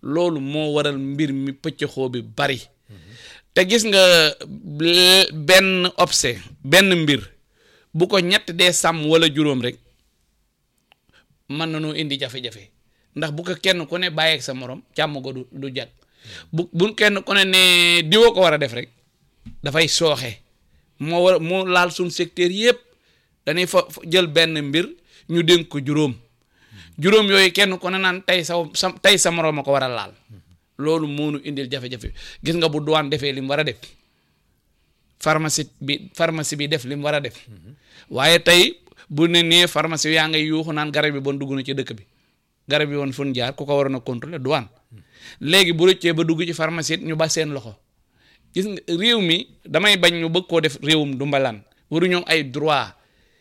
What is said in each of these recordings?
loolu moo waral mbir mi pëccëxoo bi bari te gis nga l- benn obse benn mbir bu ko ñett dee sàmm wala juróom rek mën na noo indi jafe-jafe ndax bu ko kenn ku ne bàyyeeg sa morom càmm ko du du jag bu bu kenn ku ne ne diwoo ko war a def rek dafay sooxe moo war moo laal suñ secteur yépp dañuy fa fa jël benn mbir ñu dénk ko juróom juróom yooyu kenn ku ne naan tey sa sa tey sa morom a ko war a laal loolu moo nu indil jafe-jafe gis nga bu douane defee li mu war a def pharmacie bi pharmacie bi def li mu war a def waaye tey bu ne nee pharmacie yaa ngay yuuxu naan garab yi bon dugg na ci dëkk bi garab yi woon fun jaar ku ko waroon a contrôler douane léegi bu rëccee ba dugg ci pharmacie ñu ba seen loxo gis nga réew mi damay bañ ñu bëgg koo def réewum dumbalaan waru ñoom ay droit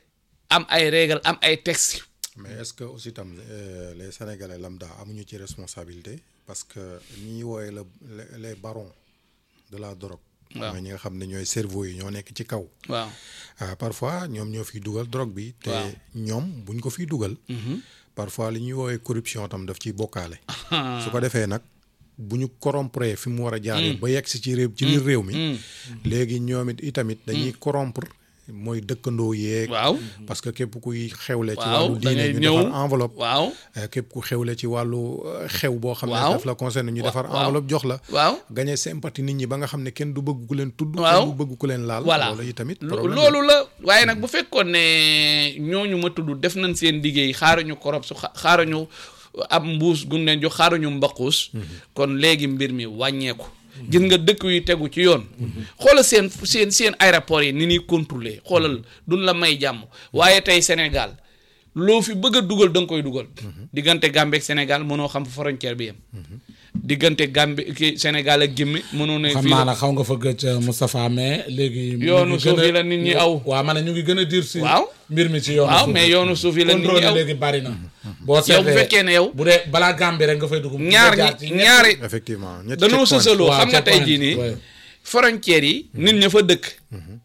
am ay règle am ay texte mais est-ce que aussi tam euh, les sénégalais lambda amuñu ci responsabilité parce que ñi ñuy woowee la les- les barons de la drogue. Waaw. mooy ñi nga xam ne ñooy cerveau yi ñoo nekk ci kaw. waaw ah parfois ñoom ñoo fiy dugal drogue bi. te Waaw. ñoom buñ ko fiy dugal. parfois li ñuy woowee corruption tam daf ciy bokkaale. su ko defee nag bu ñu corrompre fi mu war a jaaree. ba yegg si ci réew ci biir réew mi. léegi ñoom it itamit dañuy corrompre mooy dëkkandoo yeeg. waaw parce que képp kuy xewle. ci waaw wàllu da diine ngay ñu ñëw defar enveloppe. waaw Euh, képp ku xewle ci wàllu euh, xew boo xam ne Waaw. daf la concerne ñu Wa- defar waaw. enveloppe jox la waaw gagné sympathie nit ñi ba nga xam ne kenn du bëgg ku leen tudd Waaw. kenn du bëgg ku leen laal voilà loolu itamit Lo- problème loolu la waaye nag bu fekkoon ne ñooñu ma tudd def nañ seen liggéey xaaruñu korop su xa- xaaruñu ab mbuus gun leen jox xaaruñu mbaquus kon léegi mbir mi wàññeeku gis nga dëkk yu tegu ci yoon xoolal seen seen seen aéroport yi ni ñuy contrôler xoolal duñ la may jàmm waaye tey Sénégal loo fi bëgg a dugal da nga koy dugal diggante Gambie ak Sénégal mënoo xam fu frontière bi yem diggante Gambie ki Sénégal ak Guinée mënoo ne xam fii naa la nag xaw nga fa gëj Moustapha mais léegi. ñu yoonu ngi suuf gën a- yi la nit ñi aw waaw ma ne ñu ngi gën a diir si. Waaw. mbir mi ci yoonu waaw suuf mais yoonu suuf yi la nit ñi contrôle aw léegi bari na. boo yow bu seetlee fekkee ne yow bu dee balaa Gambie rek nga fay dugg. ñaar nga jaar ci ñi ñetti- ñaari effectivement ñetti danoo checkpoint. sësaloo Waaw, xam nga tey checkpoint, jii nii ouais. frontières yi nit ña fa dëkk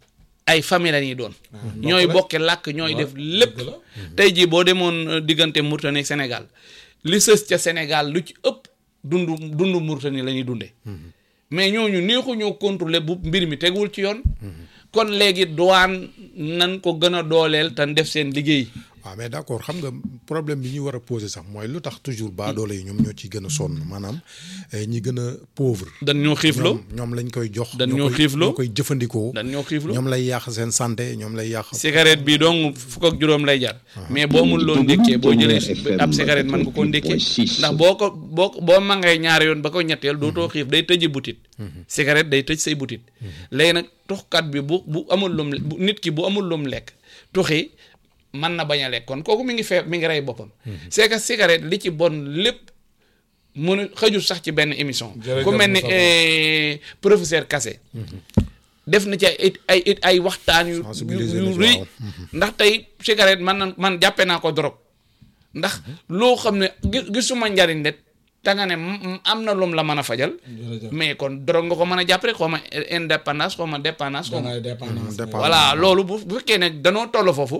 ay famille la ñuy doon ñooy bokke làkk ñooy def lépp dëgg la. tey jii boo demoon euh, diggante Mauritanie ak Sénégal li sës ca Sénégal lu ci ëpp dundu dundu Mauritanie la ñuy dundee mais ñooñu neexu ñoo contrôler bu mbir mi tegul ci yoon kon léegi douane nan ko gën a dooleel te def seen liggéey waaw mais d'accord xam nga problème bi ñuy war a poser sax mooy lu tax toujours baadoole yi ñoom ñoo ciy gën a sonn maanaam eh, ñi gën a pauvre dañ ñoo xiifloo ñoom ñoom lañ koy jox dañ ñoo ñoo koy- xiifloo ñoo koy jëfandikoo dañ ñoo xiifloo ñoom lay yàq seen santé ñoom lay yàq cigarette bi donc fukk ak juróom lay jar mais boo mun loo ndékkee boo jëlee ab cigarette mën nga koo ndékkee ndax boo ko boo ko- boo mangee ñaari yoon ba ko ñetteel dootoo xiif day tëji butit cigarette day tëj say butit léegi nag tuxkat bi bu bu amul lum bu nit ki bu amul lum lekk tuxi mën na bañ a lekk kon kooku mi ngi fee mi ngi rey boppam c'est que cigarette li ci bon lépp mënu xëjul sax ci benn émission Jërëjëf ku mel ni Moustapha. eh, professeur Kassé def na ci ay ay ay ay waxtaan yu yu Sensibiliser yu na ci, rëy waaw. ndax tey cigarette man na man jàppe naa ko drogue ndax loo xam ne gi- gisuma njariñ de te nga ne m- m- am na lum la mën a fajal Jërëjëf. mais kon drogue nga ko mën a jàpp rek xaw ma indépendance xaw ma dépendance xaw ma dangay dépendance. dépendance. voilà loolu bu bu fekkee ne danoo toll foofu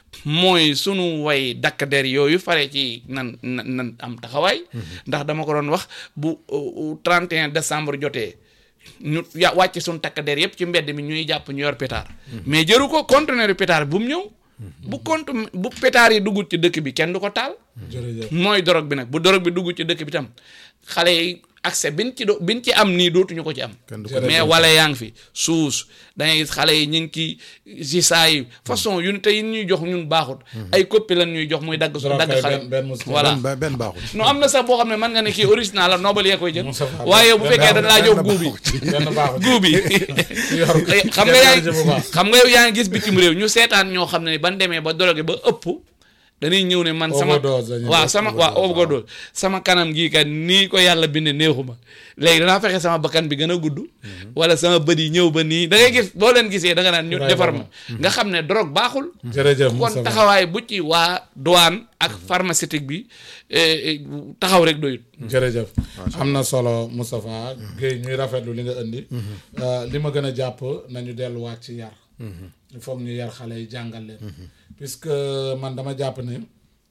mooy sunu way dakk der yooyu fare ci nan nan nan am taxawaay ndax dama ko doon wax bu uh, uh, 31 décembre jotee ñu ya wàcc suñu takk der yépp ci mbedd mi ñuy jàpp ñu yor pétard mais jëru ko conteneur yu pétard bu mu ñëw bu compte bu pétard yi duggut ci dëkk bi kenn du ko taal jërëjëf. mooy dorog bi nag bu dorog bi dugg ci dëkk bi tam xale yi accès bin ci do bin ci am nii dootuñu ko ci am kenn du ko Jërëjëf. mais wala yaa ngi fi suus da ngay gis xale yi ñu ngi ci si saa yi façon yu te yi ñuy jox ñun baaxut ay copie lan ñuy jox muy dagg su Trop dagg kay xale benn- benn Moustapha. voilà benn benn baaxul ci non am na sax boo xam ne mën nga ne kii original la nobel yee koy jël Moustapha, waaye bu benn fekkee dañ laa benn jox baaxul guubi ci. benn baaxul. guubi yor xam nga yaa jërëjëf bu baax. xam nga yow yaa ngi gis bitim réew ñu seetaan ñoo xam ne ban demee ba drogué ba ëpp dañuy ñëw ne man sama Overdose la ñuy waaw def, sama overdose, waaw overdose sama kanam gii kat nii ko yàlla binde neexuma léegi danaa fexe sama bakkan bi gën a gudd wala sama bët yi ñëw ba nii da ngay gis boo leen gisee da nga naan ñu Right, defar ma right. nga xam ne drogue baaxul jërëjëf kon Moustapha. taxawaay bu ci waa douane ak pharmaceutique bi eh, eh, taxaw rek doyut jërëjëf am na solo Moustapha Guèye ñuy rafetlu li nga indi Euh, li ma gën a jàpp nañu delluwaat ci yar il faut que ñu yar xale yi jàngal leen puisque man dama jàpp ne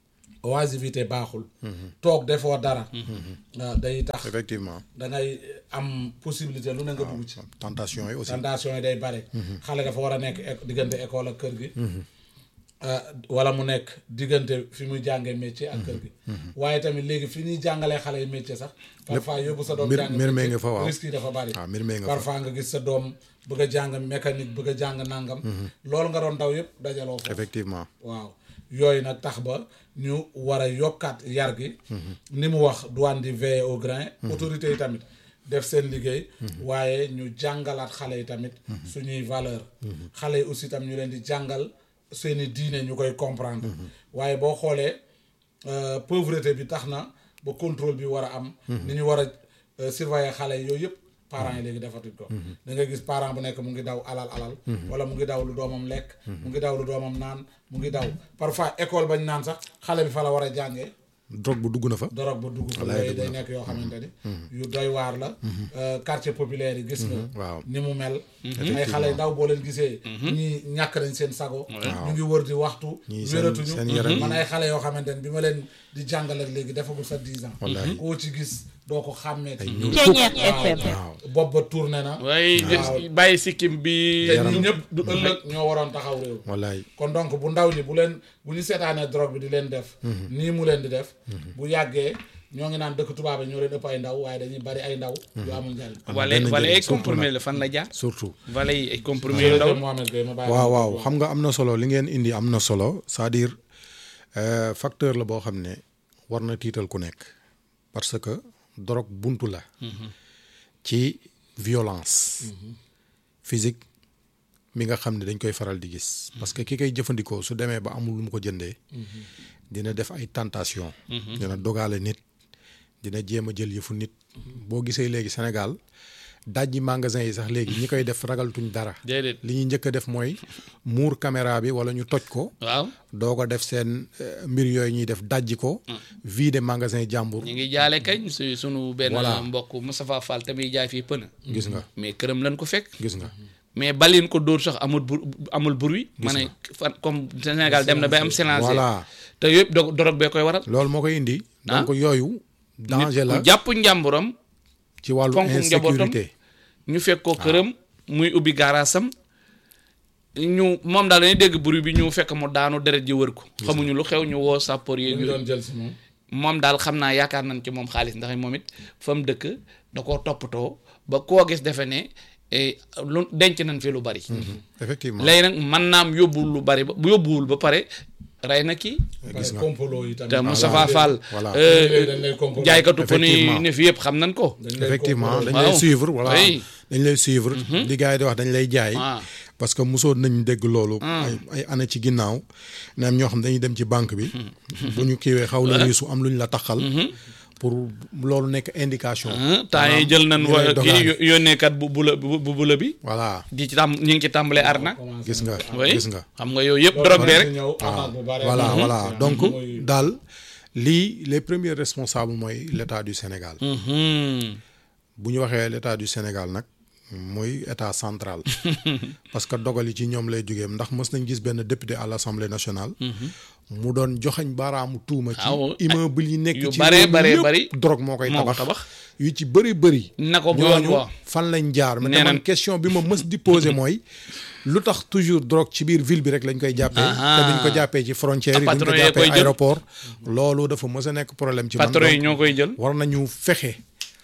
oisiveté baaxul toog defoo dara waaw day tax effectivement da ngay am possibilité lu ne nga dugg ci tentation yi aussi tentation yi day bare xale dafa war a nekk éco- diggante école ak kër gi ah, wala mu nekk diggante fi muy jàngee métier ak kër gi waaye tamit léegi fi ñuy jàngalee xale yi métier sax parfois yóbbu sa doom mbir- jàng mbir mee métier, nga fa, waaw. risque yi dafa bari waaw mbir mee nga fa. parfois nga gis sa doom bëgg a jàng mécanique bëgg a jàng nangam loolu nga doon daw yëpp dajaloo ko effectivement waaw yooyu nag tax ba ñu war a yokkaat yar gi ni mu wax douane di veiller au grain autorités yi tamit def seen liggéey waaye ñu jàngalaat xale yi tamit suñuy valeur xale yi aussi tam ñu leen di jàngal seeni diine ñu koy comprendre waaye boo xoolee euh, pauvreté bi tax na ba contrôle bi war a am ni ñu war a euh, surveiller xale yi yooyu yëpp parents yi léegi defatuñ ko da nga gis parent bu nekk mu ngi daw alal alal wala mu ngi daw lu doomam lekk mu ngi daw lu doomam naan mu ngi daw parfois école bañ naan sax xale bi fa la war a jàngee drogue bu dugg na fa dorog ba dugg fa Wallaay yooyu dugg day na. nekk yoo xamante ni yu doy waar la Euh, quartier populaire yi gis nga waaw. ni mu mel ay xale yu ndaw boo leen gisee ñii ñàkk nañ seen sago ñu ngi wër di waxtu Ñii seen- wératuñu seen yaram man ay xale yoo xamante ni bi ma leen di jàngal ak léegi defagul sa 10 ans Wallaay. koo ci gis doo ko xàmmee Ceeñeer FM. waaw bopp ba tourné na waaye Waaw. bàyyi sikkim bi te ñi ñëpp du ëllëg ñoo waroon taxaw réew wallaay kon donc bu ndaw ñi bu leen bu ñu seetaanee drogue bi di leen def nii mu leen di def bu yàggee ñoo ngi naan dëkk tubaab yi ñoo leen ëpp ay ndaw waaye dañuy bari ay ndaw yu amul njariñ wala benn wala njëriñ, ay surtout comprimé nag. la fan la jaar surtout wala yi ay comprimé yu jërëjëf ndaw Mohamed Gueye ma bàyyi waaw la waaw nga xam nga am na solo li ngeen indi am na solo c'est-à-dire euh, facteur la boo xam ne war na tiital ku nekk parce que drogue buntu la ci violence physique mi nga xam ne dañ koy faral di gis parce que ki koy jëfandikoo su demee ba amul lu mu ko jëndee dina def ay tentation dina dogaale nit dina jéem a jël yëfu nit boo gisee léegi Sénégal dajji magasin yi sax léegi ñi koy def ragaltuñ dara déedéet li ñuy njëkk a def mooy muur caméra bi wala ñu toj ko waaw doo ko def seen euh, mbir yooyu ñuy def dajji ko vide magasin jàmbur ñu ngi jaale kañ su sunu benn Voilà. mbokk Moustapha Fall tamit jaay fii pëna gis nga mais këram lañ ko fekk gis nga mais balin ko dóor sax amul bur amul bruit ma ne fan comme Sénégal dem na bay am silencieux voilà te yëpp do dorog bee koy waral loolu moo koy indi donc yooyu danger la ku jàpp njàmburam ci wàllu fonk njabootam insécurité ñu fekk ko këram muy ubbi gaaraasam ñu moom daal dañuy dégg bruit bi ñu fekk mu daanu deret ji wër ko xamuñu lu xew ñu woo sapeur ñu yeeg ngi yooyu doon jël si moom moom daal xam naa yaakaar nañ ci moom xaalis ndax moom it fa mu dëkk da koo toppatoo ba koo gis defe ne eh, lu denc nañ fi lu bari. effectivement léegi nag mën naam yóbbuwul lu bari ba bu yóbbuwul ba pare rey na kii. parce que complot yi tamit te Moustapha Fall. voilà. euh, Dañ lay- dañ lay complot. jaaykatu pëni Effectivement. ne fi yëpp xam nañ ko. dañ lay effectivement complot. dañ lay Waaw. suivre voilà Oui. dañ lay suivre li gars yi di wax dañ lay jaay Ah. parce que mosoon nañ dégg loolu ay ay année ci ginnaaw ne am ñoo xam dañuy dem ci banque bi bu ñu kiiwee xaw la riisu am lu ñu la taxal pour loolu nekk indication ah temps yi jël nañ ñu wa lay kii dogaale. yó- yónneekat bu bula bu bu bula bi. voilà di ci tam ñu ngi ci tàmbalee arnaque. Commencé gis nga oui gis nga xam nga yooyu yëpp loolu drogue bi dinañ rek. ci ñëw arnaque bu bare. voilà Mhm. voilà Mhm. donc Mooy- daal lii les premiers responsables mooy l'état du Sénégal Mhm. bu ñu waxee l'état du Sénégal nag mooy état central parce que dogal yi ci ñoom lay jógee ndax mës nañ gis benn député à l'Assemblée nationale mu doon joxañ baaraamu tuuma ci Waaw, immeuble yi nekk yu ci bare réew mi bare yëpp bari drogue moo koy moo ko tabax tabax. yu ci bëri bëri na ko ñooñu waaw fan lañ jaar mais Nee man nañ- question bi ma mës di poser mooy lu tax toujours drogue ci biir ville bi rek lañ koy jàppee Aha. te duñ ko jàppee ci frontière yi duñ patron ko yee koy jàppee jël. aéroport loolu dafa mës a nekk problème ci man patron yi donc ñoo koy jël. war nañu fexe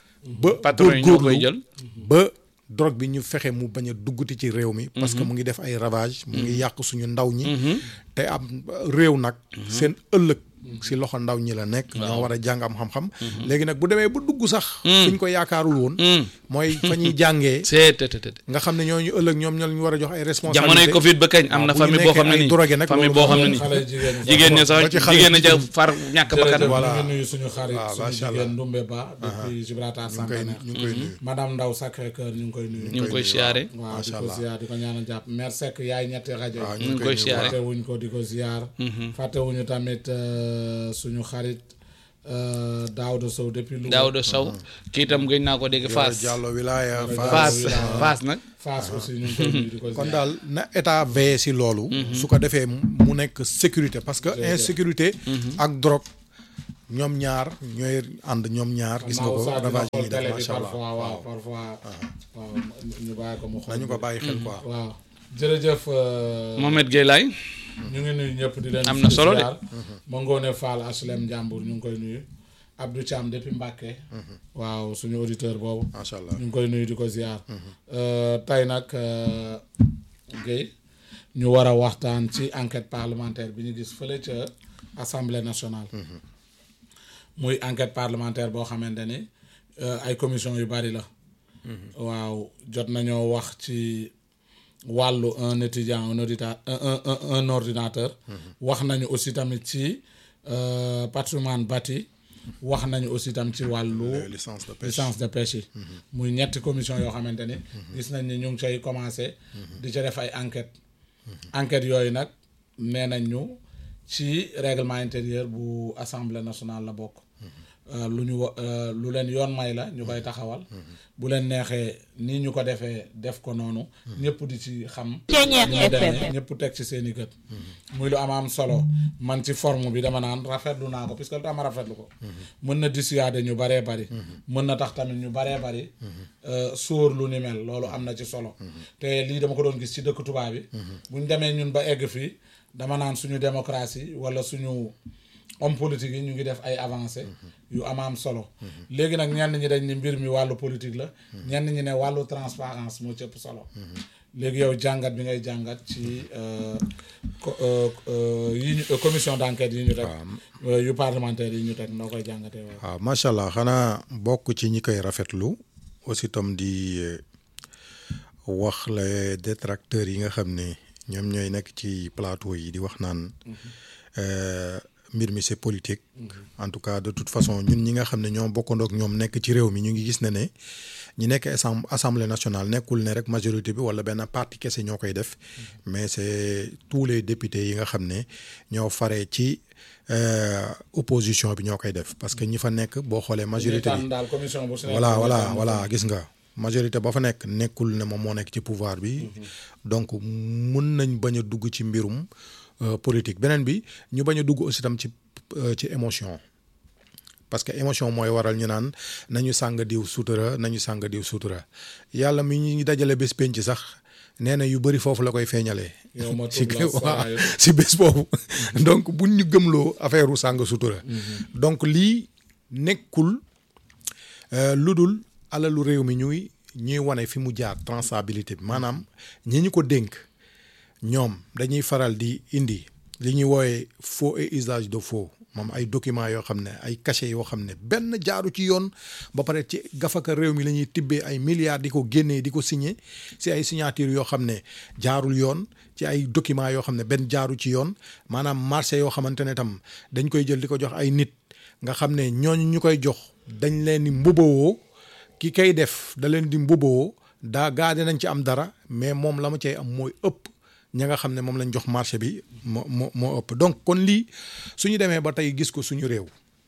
ba patron yi ñoo koy góorgóorlu jël. ba drogue bi ñu fexe mu bañ a dugguti ci réew mi parce que mu ngi def ay ravage mu ngi yàq suñu ndaw ñi te am réew nag seen ëllëg si loxo ndaw ñi la nekk ñoo war a jàng am xam-xam léegi nag bu demee ba dugg sax fu ñu ko yaakaarul woon mooy fa ñuy jàngee c'est te te te. nga xam ne ñooñu ëllëg ñoom ñoo ñu war a jox ay responsabilité jamonoy Covid ba kañ am na waaw, bu ñu famille boo xam ne nekkee ay nii drogué nag famille loolu boo xam ne moom nii xale jigéen ñi jigéen ñi sax ba ci xale jigéen ñi ca jigéen. far ñàkk bakkan jërëjëf Voilà. ñu ngi nuyu suñu xarit waaw, suñu macha jigéen Allah. Ndumbe Ba depuis Gibraltar ñu ngi koy Santana ñu ngi koy nuyu madame Ndaw Sacré Cœur ñu ngi koy nuyu ñu ngi koy siyaare waaw di Macha ko Allah. ziar di ko ñaanal jàpp mère Seck yaay ñetti rajo waaw yi ñu ngi koy siyaare fàtte wuñ ko di ko ziar fàtte wuñu tamit euh, suñu xarit euh, Daouda Sow depuis Louga Daouda Sow kii itam gëj naa ko dégg Fass Diallo wilaya Fass. Fass Wilaya. Fass nag Fass aussi ñu ngi koy nuyu di ko kon ziar daal na état veillé si loolu su ko defee mu nekk sécurité parce que insécurité ak drogue ñoom ñaar ñooy ànd ñoom ñaar gis nga ko Oustaz dina ravage yi xool ñuy def télé bi macha allah parfois waaw parfois waaw ñu bàyyi ko mu xool nañu ko bàyyi xel quoi waaw jërëjëf euh, Mohamed Gueye Laye ñu ngi nuyu ñëpp di leen Am na solo de. ziar. ma ngoone Fall HLM Njàmbur ñu ngi koy nuyu Abdou Thiam depuis Mbàkke waaw suñu auditeur boobu macha allah ñu ngi koy nuyu di ko ziar Euh, tey nag euh, Guèye ñu war a waxtaan ci enquête parlementaire bi ñu gis fële ca assemblée nationale muy enquête parlementaire boo xamante ni euh, ay commission yu bari la waaw jot nañoo wax ci wàllu un étudiant un auditeur un un un, un ordinateur wax nañu aussi tamit ci euh, patrimoine bâti wax nañu aussi tam ci wàllu Les licences de pêche. licence de pêche yi muy ñetti commission yoo xamante ni gis nañ ni ñu ngi cay commencé di ca def ay enquête enquête yooyu nag nee nañ ñu ci règlement intérieur bu assemblée nationale la bokk Euh, lu ñu wa- euh, lu leen yoon may la ñu koy taxawal bu leen neexee nii ñu ko defee def ko noonu ñëpp di ci xam Ceeñeer ni mu demee, FM. ñëpp teg ci seen i gët muy lu am am solo man ci forme bi dama naan rafetlu naa ko puisque lu tax ma rafetlu ko mën na dissuader ñu baree bari mën na tax tamit ñu baree bari euh, sóor lu ni mel loolu am na ci solo te lii dama ko doon gis ci dëkk tubaab bi bu ñu demee ñun ba egg fii dama naan suñu démocratie wala suñu homme politique yi ñu ngi def ay avancées yu am am solo léegi nag ñenn ñi dañ ni mbir mi wàllu politique la ñenn ñi ne wàllu transparence moo ci ëpp solo léegi yow jàngat bi ngay jàngat ci euh, co- euh, euh, yi ñu commission d'enquête yi ñu teg euh, yu parlementaire yi ñu teg noo koy jàngatee waaw waaw macha allah xanaa bokk ci ñi koy rafetlu aussi itam di eh, wax les détracteurs yi nga xam ne ñoom ñooy nekk ci plateau yi di wax naan euh, mbir mi c'est politique. en tout cas de toute façon ñun ñi nga xam ne ñoo bokkandoo ak ñoom nekk ci réew mi ñu ngi gis ne ne ñi nekk assem- assemblée nationale nekkul ne rek majorité bi wala benn parti kese ñoo koy def mais c'est tous les députés yi nga xam ne ñoo faree ci euh, opposition bi ñoo koy def parce que ñi fa nekk boo xoolee majorité bi tànn daal commission bu si nekk voilà ñu voilà tànn voilà gis nga majorité ba fa nekk nekkul ne moom moo nekk ci pouvoir bi donc mun nañ bañ a dugg ci mbirum euh, politique beneen bi ñu bañ a dugg aussi tam ci euh, ci émotion parce que émotion mooy waral ñu naan nañu sàng diw sutura nañu sàng diw sutura yàlla mi ñu dajale bés penc sax nee na yu bëri foofu la koy feeñalee. Yow ma si tudd la waaw saa yu- si bés boobu donc buñ ñu gëmloo affaire u sàng sutura. donc lii nekkul euh, lu dul alalu réew mi ñuy ñuy wane fi mu jaar traçabilité bi maanaam ñi ñu ko dénk ñoom dañuy faral di indi li ñuy wooye faux et usage de faux moom ay documents yoo xam ne ay cachets yoo xam ne benn jaaru ci yoon ba pare ci gafaka réew mi la ñuy tibbee ay milliards di ko génnee di ko signer si ay signature yoo xam ne jaarul yoon ci ay documents yoo xam ne benn jaaru ci yoon maanaam marché yoo xamante ne tam dañ koy jël di ko jox ay nit nga xam ne ñooñu ñu koy jox dañ leen di mbubawoo ki kay def da leen di mbubawoo daa gaa nañ ci am dara mais moom la ma cay am mooy ëpp ña nga xam ne moom lañ jox marché bi moo moo moo ëpp donc kon lii suñu demee ba tey gis ko suñu réew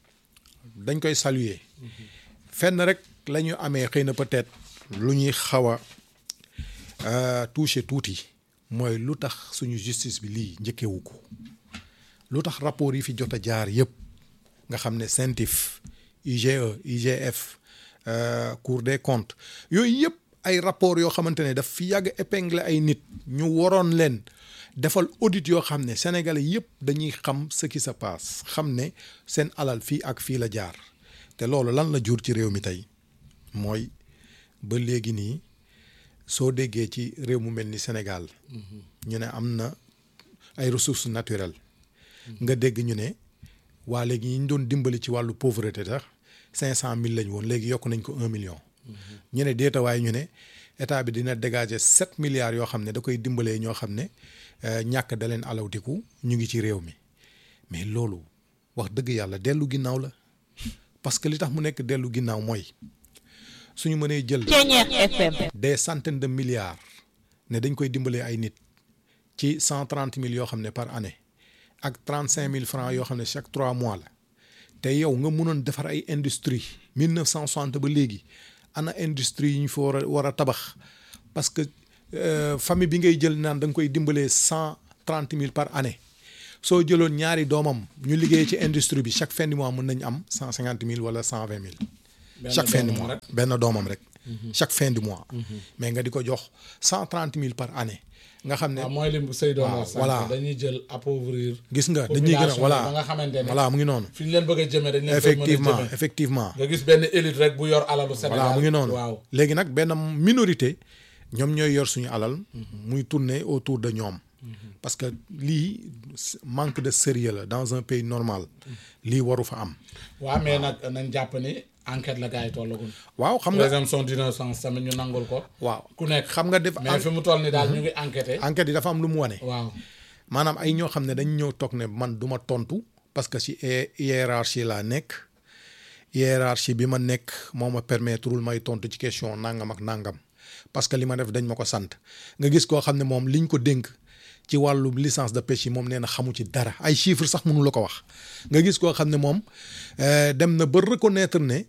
dañ koy saluer fenn rek la ñu amee xëy na peut-être lu ñuy xaw a euh, toucher tuuti mooy lu tax suñu justice bi lii njëkkewu ko lu tax rapport yi fi jot a jaar yëpp nga xam ne CENTIF IGE IGF euh, Cour des comptes yooyu yëpp ay rapport yoo xamante ne daf fi yàgg épingler ay nit ñu waroon leen defal audit yoo xam ne sénégalais yëpp dañuy xam ce qui se passe xam ne seen alal fii ak fii la jaar te loolu lan la jur ci réew mi tey mooy ba léegi nii soo déggee ci réew mu mel ni Sénégal ñu ne am na ay ressources naturelles nga dégg ñu ne waa léegi ñi ñu doon dimbali ci wàllu pauvreté sax cinq cent mille lañ woon léegi yokk nañ ko un million ñu ne déetawaay ñu ne état bi dina dégager sept milliards yoo xam ne da koy dimbalee ñoo xam ne euh, ñàkk da leen alawtiku ñu ngi ci réew mi mais loolu wax dëgg yàlla dellu ginnaaw la parce que li tax mu nekk dellu ginnaaw mooy suñu mënee jël Ceeñeer FM. des centaines de milliards ne dañ koy dimbalee ay nit ci cent trente mille yoo xam ne par année ak trente cinq mille francs yoo xam ne chaque trois mois la te yow nga mënoon defar ay industrie mille neuf cent soixante ba léegi ana industrie yi ñu fa war a war a tabax parce que euh, famille bi ngay jël naan da nga koy dimbalee cent trente mille par année soo jëloon ñaari doomam ñu liggéey ci industrie bi chaque fin du mois mën nañu am cent cinquante mille wala cent vingt mille Benn chaque fin du doomam mois rek. benn doomam rek chaque fin du mois mais nga di ko jox cent trente mille par année nga xam ne waaw mooy lim bu sëy doon waaw, wax voilà. sànq dañuy jël appauvrir gis nga dañuy gën a population voilà bi ba nga xamante ne voilà mu ngi noonu fi ñu leen bëgg a jëmee dañ leen effectivement jëmee effectivement nga gis benn élite rek bu yor alalu Sénégal voilà mu ngi noonu waaw léegi nag benn minorité ñoom ñooy yor suñu alal muy tourner autour de ñoom parce que lii manque de sérieux la dans un pays normal lii waru fa am waaw mais nag nañ jàpp ni enquête la gars yi tollagul waaw xam nga présomption d'innocence tamit ñu nangul ko waaw ku nekk xam nga def mais fi mu toll ni daal ñu ngi enquêté enquête yi dafa am lu mu wane waaw maanaam ay ñoo xam ne dañ ñëw toog ne man du ma tontu parce que ci hi- hiérarchie laa nekk hiérarchie bi ma nekk moo ma permettrewul may tontu ci question nangam ak nangam parce que li ma def dañ ma ko sant nga gis koo xam ne moom liñ ko dénk ci wàllu licence de pêche yi moom nee na xamu ci dara ay chiffres sax mënu la ko wax nga gis koo xam ne moom euh, dem na ba reconnaître ne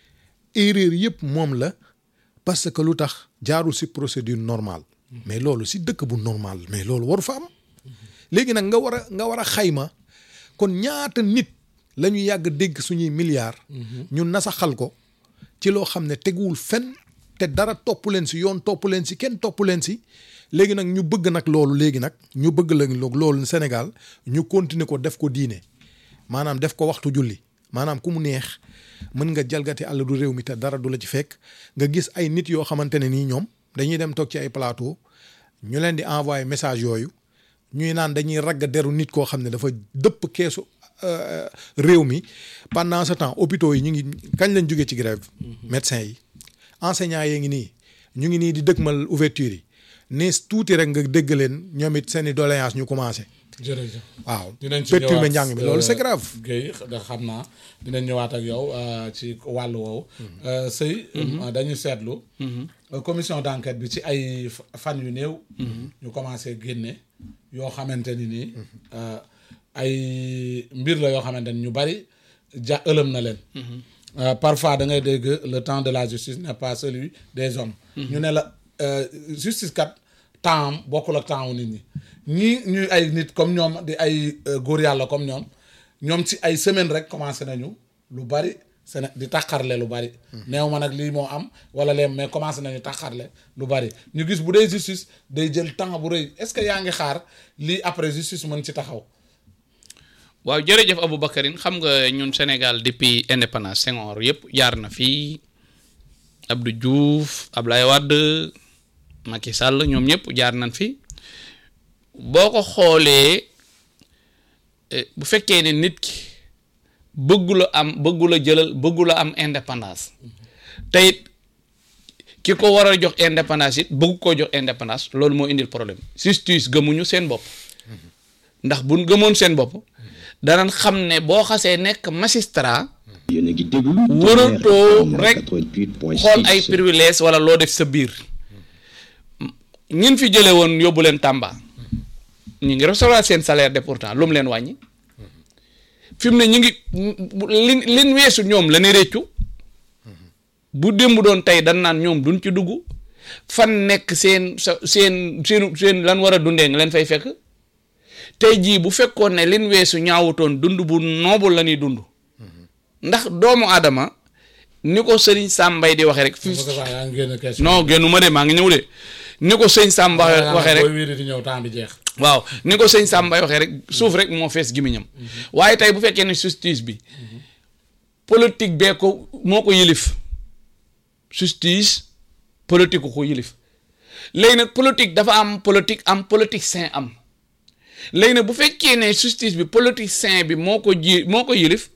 erreur yëpp moom la parce que lu tax jaarul ci procédure normale mais loolu ci dëkk bu normal mais loolu waru fa am léegi nag nga war a nga war a xayma kon ñaata nit la ñu yàgg dégg suñuy milliards. ñu nasaxal ko ci loo xam ne teguwul fenn te dara topp leen si yoon topp leen si kenn topp leen si léegi nag ñu bëgg nag loolu léegi nag ñu bëgg la loolu Sénégal ñu continuer ko def ko diine maanaam def ko waxtu julli maanaam ku mu neex mën nga jalgati àll du réew mi te dara du la ci fekk nga gis ay nit yoo xamante ne nii ñoom dañuy dem toog ci ay plateau ñu leen di envoyer message yooyu ñuy naan dañuy ragg deru nit koo xam ne dafa dëpp keesu euh, réew mi pendant ce temps hôpitaux yi ñu ngi kañ lañ jógee ci grève médecins yi enseignants yee ngi nii ñu ngi nii di dëkkmal ouverture yi nees tuuti rek nga dégg leen ñoom it seen i doléance ñu commencé jërëjëf waaw dinañ ci perturber ñëwaat, njàng mi loolu c'est euh, grave Guèye da xam naa dinañ ñëwaat ak yow euh, ci wàllu woowu Euh, sëy euh, dañu seetlu euh, commission d'enquête bi ci ay fa- fan yu néew ñu commencé génne yoo xamante ni nii euh, ay mbir la yoo xamante ni ñu bari ja ëlëm na leen Euh, parfois da ngay dégg le temps de la justice n'est pas celui des hommes ñu ne la euh, justice kat temps am bokkul ak temps wu nit ñi ñii ñuy ay nit comme ñoom di ay euh, góor yàlla comme ñoom ñoom ci ay semaine rek commencé nañu lu bari Séné di taxarle lu bari neew ma nag lii moo am wala leen mais commencé nañu taxarle lu bari ñu gis bu dee justice day jël temps bu rëy est-ce que yaa ngi xaar lii après justice mën ci taxaw waaw jërëjëf Aboubacarine xam nga ñun Sénégal depuis indépendance Senghor yëpp jaar na fii Abdou Diouf Ablaye Wade Macky Sall ñoom ñëpp jaar nañ fi boo ko xoolee eh, bu fekkee ne nit ki bëggula am bëggula jëlal bëggula am indépendance te it ki ko war a jox indépendance it bëgg koo jox indépendance loolu moo indil problème justice gëmuñu seen bopp ndax buñ gëmoon seen bopp danañ xam ne boo xasee nekk magistrat yéen a ngi déglu Waratoo rek 88.6 xool ay privilèges wala loo def sa biir ñin fi jële woon yóbbu leen Tamba ñu ngi recevoir seen salaire de pourtant lu mu leen wàññi fi mu ne ñu ngi lin lin weesu ñoom la ne réccu bu démb doon tey dan naan ñoom duñ ci dugg fan nekk seen sa seen seen seen lan war a dundee nga leen fay fekk tey jii bu fekkoon ne lin weesu ñaawutoon dund bu noobul la ñuy dund ndax doomu aadama ni ko sëriñ Sambay di waxee rek fi Moussa Fall yaa ngi génn question non génnu ma de maa ngi ñëw de ni ko sëñ Samba waxee rek booy wiiri di ñëw temps bi jeex waaw ni ko sëñ Sambay waxee rek suuf rek moo fees gimiñam waaye tey bu fekkee ne justice bi politique bee ko moo ko yilif justice politique ko ko yilif léegi nag politique dafa am politique am politique sain am léegi nag bu fekkee ne justice bi politique sain bi moo ko ji moo ko yilif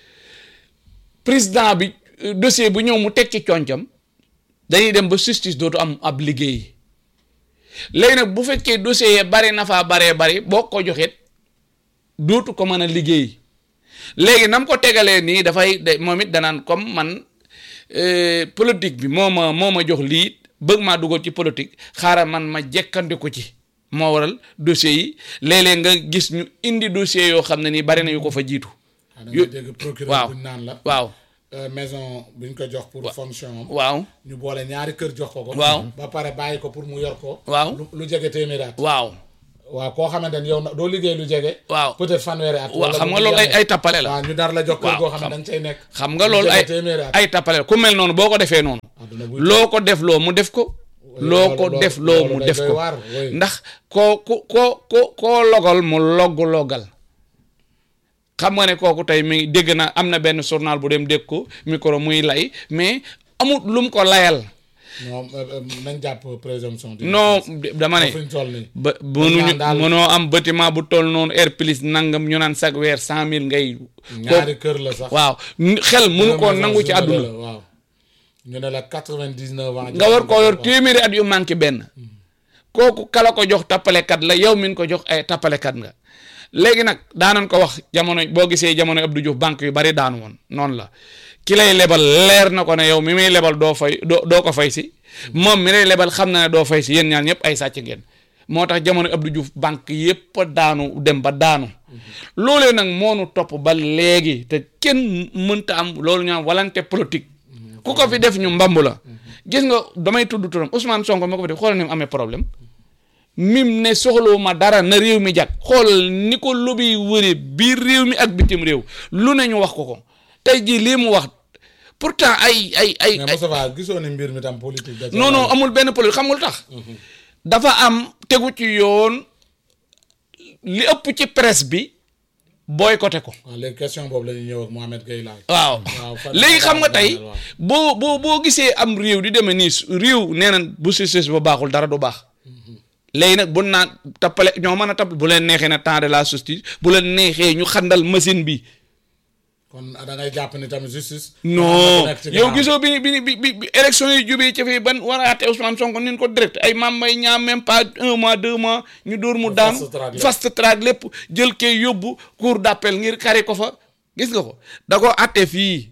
président bi euh, dossier bu ñëw mu teg ci concam dañuy dem ba justice dootu am ab liggéey léegi nag bu fekkee dossier yi bari na faa baree bari boo ko joxeet dootu ko mën a liggéey léegi nam ko tegalee nii dafay de moom it danaan comme man euh, politique bi moo ma moo ma jox lii bëgg maa dugal ci politique xaaral man ma jekkandiku ci moo waral dossiers yi léeg-léeg nga gis ñu indi dossier yoo xam ne nii bari na yu ko fa jiitu da Yo- nga dégg procureur waaw buñ naan la waaw euh, maison buñ ko jox pour fonction am waaw ñu boole ñaari kër jox ko ko Waaw. ba pare bàyyi ko pour mu yor ko Waaw. lu, lu jege téeméeraat waaw waaw koo xamante ni yow na doo liggéey lu jege. waaw peut-être fanweeri at. waaw wala xam bu nga loolu ay yemee. ay tappale la waaw ñu dar la jox kër waaw, goo xam ne xam- da nga cay nekk. xam nga lu loolu jege ay téeméeri at. ay tappale la ku mel noonu boo ko defee noonu Àdduna buy loo ko def loo mu def ko loo ko loolu- def loolu loo mu day def doy ko waar, oui. ndax koo ku koo ko koo logal mu logg loggal xam nga ne kooku tey mi dégg na am na benn journal bu dem dégg ko micro muy lay mais amul lu mu ko layal ñoom euh, euh, nañ jàpp présomption. de non innocence. dama ne fi ñu toll nii. ba mënuñu daal- mënoo am bâtiment bu toll noonu air plus nangam ñu naan chaque weer cent mille ngay ñaari kër la sax. waaw xel mënu koo nangu ci àdduna waaw ñu ne la quatre-vingt-dix-neuf ans. nga war koo yor téeméeri at yu manqué benn kooku kala ko jox tappalekat la yow min ko jox ay tappalekat nga léegi nag daanan ko wax jamono boo gisee jamono Abdou Diouf banque yu bari daanu woon noonu la ki lay lebal leer na ko ne yow mi muy lebal doo fay doo doo ko fay si moom mi lay lebal xam na ne doo fay si yéen ñaar ñëpp ay sàcc ngeen moo tax jamono Abdou Diouf banque yépp a daanu dem ba daanu loolee nag moonu topp ba léegi te kenn mënta am loolu ñu am volonté politique ku ko fi def ñu mbamb la gis nga damay tudd turam Ousmane Sonko ma ko fi def xoolal ni mu amee problème mim ne soxlawuma dara na réew mi jag xool ni ko lobby wëre biir réew mi ak bitim réew lu ne ñu wax ko ko tey jii lii mu wax pourtant ay ay ay mais ay Moustapha gisoo ni mbir mi tam politique. da ca non non war. amul benn politique xam nga lu tax dafa am tegu ci yoon li ëpp ci presse bi boycotté ko waaw léegi question boobu la ñuy ñëw ak Mohamed Gueye laaj. waaw waaw fan- léegi xam nga fan- tey waaw. boo boo boo gisee am réew di demee nii su- réew nee na bu justice ba baaxul dara du baax léegi nag bu naan tappale ñoo mën a tapp bu leen neexee na temps de la justice bu leen neexee ñu xandal machine bi kon da ngay jàpp ni tamit justice. non nekk ci yow ginnaaw. gisoo bi bi bi bi bi élection yi jubee ci fii ban war a àtte Ousmane Sonko nin ko direct ay maam may ñaam même pas un mois deux mois ñu dóor mu daan fast track lépp. fast track lépp jël kay yóbbu cour d'appel ngir kari ko fa gis nga ko da ko àtte fii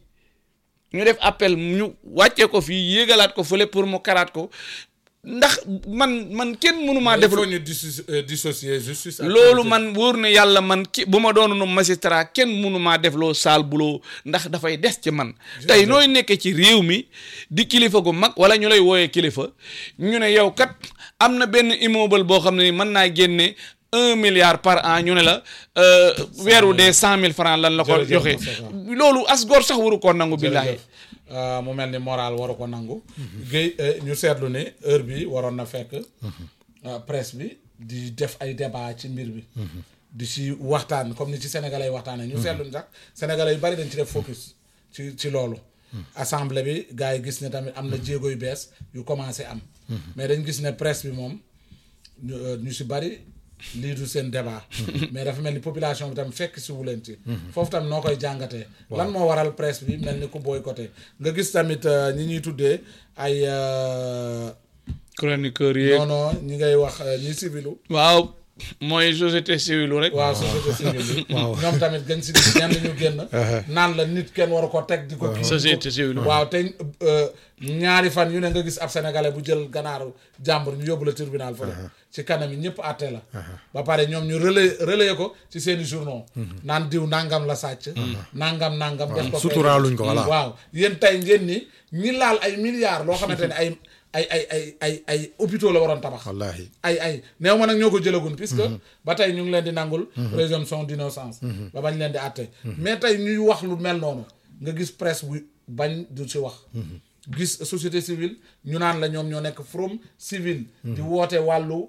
ñu def appel ñu wàccee ko fii yéegalaat ko fële pour mu karaat ko ndax man man kenn mënumaa il def faut ñu dissoci- euh, dissocier justice. ak loolu politique. man wóor na yàlla man ki bu ma doonoon magistrat kenn mënumaa def loo saal buloo ndax dafay des ci man tey nooy nekkee ci réew mi di kilifa gu mag wala ñu lay wooyee kilifa ñu ne yow kat am na benn immeuble boo xam ne ni mën naa génne un milliard par an ñu ne la euh, weeru dee cent mille francs lan la ko Jërëjëf joxe Moustapha. loolu as góor sax waru koo nangu billaahi jërëjëf Euh, mu mel ni moral waru ko nangu. Guèye euh, ñu seetlu ne heure bi waroon na fekk. euh, presse bi di def ay débat ci mbir bi. di ci waxtaan comme ni ci sénégalais yi waxtaanee. ñu seetlu ni sax sénégalais yu bari dañ ci def focus ci ci loolu. assemblée bi gars yi gis ne tamit am na jéego yu bees yu commencé am. mais dañ gis ne presse bi moom ñu euh, ñu si bari lii du seen débat. mais dafa mel ni population bi tam fekk si wu leen ci. foofu tam noo koy jàngatee. lan moo waral presse bi mel ni ku boycotté nga gis tamit euh, ñi ñuy tuddee ay euh, chroniqueur yeeg non non ñi ngay wax euh, ñi civilu waaw mooy société civile rek waaw société civile bi ñoom tamit gën si gis ñenn ñu génn naan la nit kenn waru ko teg di ko kii société civile waaw te euh, ñaari fan yu ne nga gis ab sénégalais bu jël ganaaru jàmbur ñu yóbbu la tribunal fa ci kanam yi ñëpp àtte la ba pare ñoom ñu relais relayer ko ci seeni journaux naan diw nangam la sàcc nangam nangam def ko fee. suturaaluñ ko, voilà. waaw yéen tey ngeen ni ñi laal ay milliards loo xamante ne ay ay ay ay ay ay hôpitaux la waroon tabax wallaahi ay ay néew ma nag ñoo ko jëlagun puisque ba tey ñu ngi leen di nangul présomption d'innocence ba bañ leen di àtte mais tey ñuy wax lu mel noonu nga gis presse bu bañ du ci wax gis société civile ñu naan la ñoom ñoo nekk from civil di woote wàllu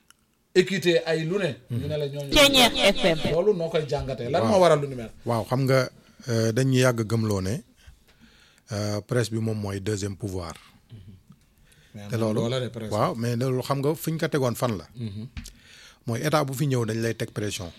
équité ay lu ne ñu ne la ñooñu Ceeñeer FM. loolu noo koy jàngatee lan moo waral lu ni mel waaw xam nga euh, dañu yàgg gëmloo ne euh, presse bi moom mooy deuxième pouvoir te loolu loola de presse waaw mais loolu xam nga fi ñu ko tegoon fan la mooy état bu fi ñëw dañ lay teg pression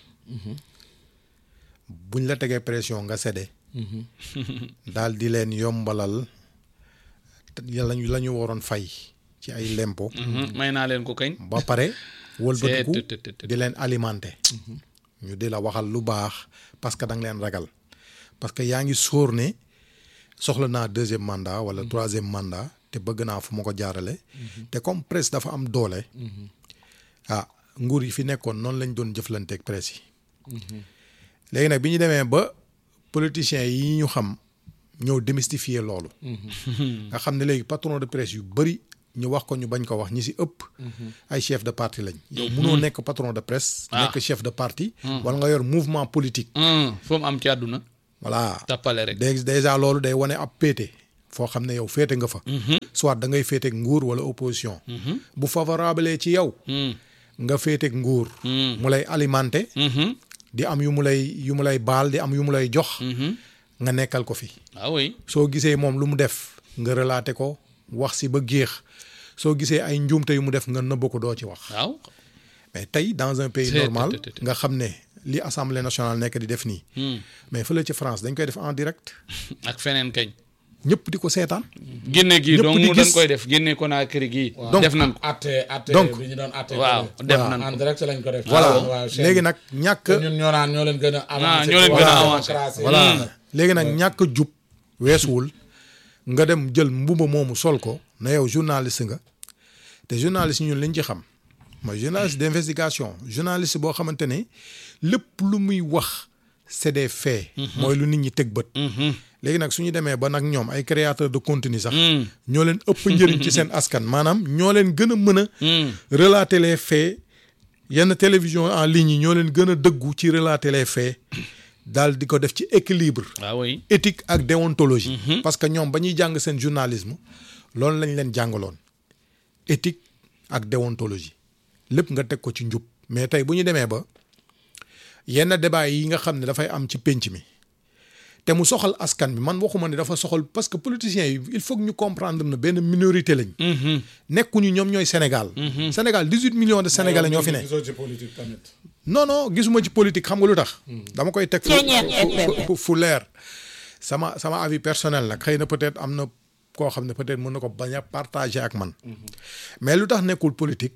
buñ la tegee pression nga séddee daal di leen yombalal te la ñu la ñu waroon fay ci ay lempo may naa leen ko kañ ba pare wëlbatiku C'est- tut- tut- tut. di leen alimenter ñu di la waxal lu baax parce que da nga leen ragal parce que yaa ngi sóor ne soxla naa deuxième mandat wala troisième mandat te bëgg naa fu ma ko jaarale te comme presse dafa am doole ah nguur yi fi nekkoon noonu lañ doon jëflanteeg presse yi léegi nag bi ñu demee ba politiciens yi ñu xam ñëw démystifier loolu nga xam ne léegi patron de presse yu bëri ñu wax ko ñu bañ ko wax ñi si ëpp ay chef de parti lañ yow munoo nekk patron de presse nekk chef de parti wala nga yor mouvement politique fu mu am ci àdduna voilà tappale rek dé déjà loolu day wane ab péete foo xam ne yow féete nga fa soit da ngay féeteeg nguur wala opposition bu favorable ci yow nga féeteeg nguur mu lay alimenter di am yu mu lay yu mu lay baal di am yu mu lay jox nga nekkal ko fi ah oui soo gisee moom lu mu def nga relater ko wax si ba géex soo gisee ay njuumte yu mu def nga nëbb ko doo ci wax waaw mais tey dans un pays C'est- normal c'est- c'est- nga xam ne li assemblée nationale nekk di def nii mais fële ci France dañ koy def en direct ak feneen kañ ñëpp di ko seetaan génne gii Ñëpp donc di mu dañ gis. koy def génne ko naa kër gii Donc, def nañ ko atte atte Donc, bi ñu doon atte waaw ko def voilà. nañ en ko direct lañ ko def voilà waaw chaîne léegi bi. nag ñàkk te ñun ñoo naan ñoo leen gën a avancé ñoo leen ci gën a wàllu avancé. démocratie. voilà léegi nag ñàkk jub weesuwul nga dem jël mbuba moomu sol ko na yow journaliste nga te journaliste ñun liñ ci xam mooy journaliste d'investigation journaliste boo xamante ne lépp lu muy wax c'est des faits mooy lu nit ñi teg bët léegi nag su ñu demee ba nag ñoom ay créateurs de contenu sax ñoo leen ëpp njëriñ ci seen askan maanaam ñoo leen gën a mën a relater les faits yenn télévision en ligne yi ñoo leen gën a dëggu ci relater les faits daal di ko def ci équilibre ah oui éthique ak déontologie parce que ñoom ba ñuy jàng seen journalisme loolu lañ leen jàngaloon éthique ak déontologie lépp nga teg ko ci njub mais tey bu ñu demee ba yenn débat yi nga xam ne dafay am ci pénc mi te mu soxal askan bi man waxuma ne dafa soxal parce que politiciens yi il faut que ñu comprendre ne benn minorité lañ nekkuñu ñoom ñooy Sénégal Sénégal 18 millions de Sénégalais ñoo fi ne gisoo ci politique tamit non non gisuma ci politique xam nga lu tax. dama koy teg fu fu- fu fu leer. sama sama avis personnel nag xëy na peut-être am na koo xam ne peut-être mën na ko bañ a partager ak man. mais lu tax nekkul politique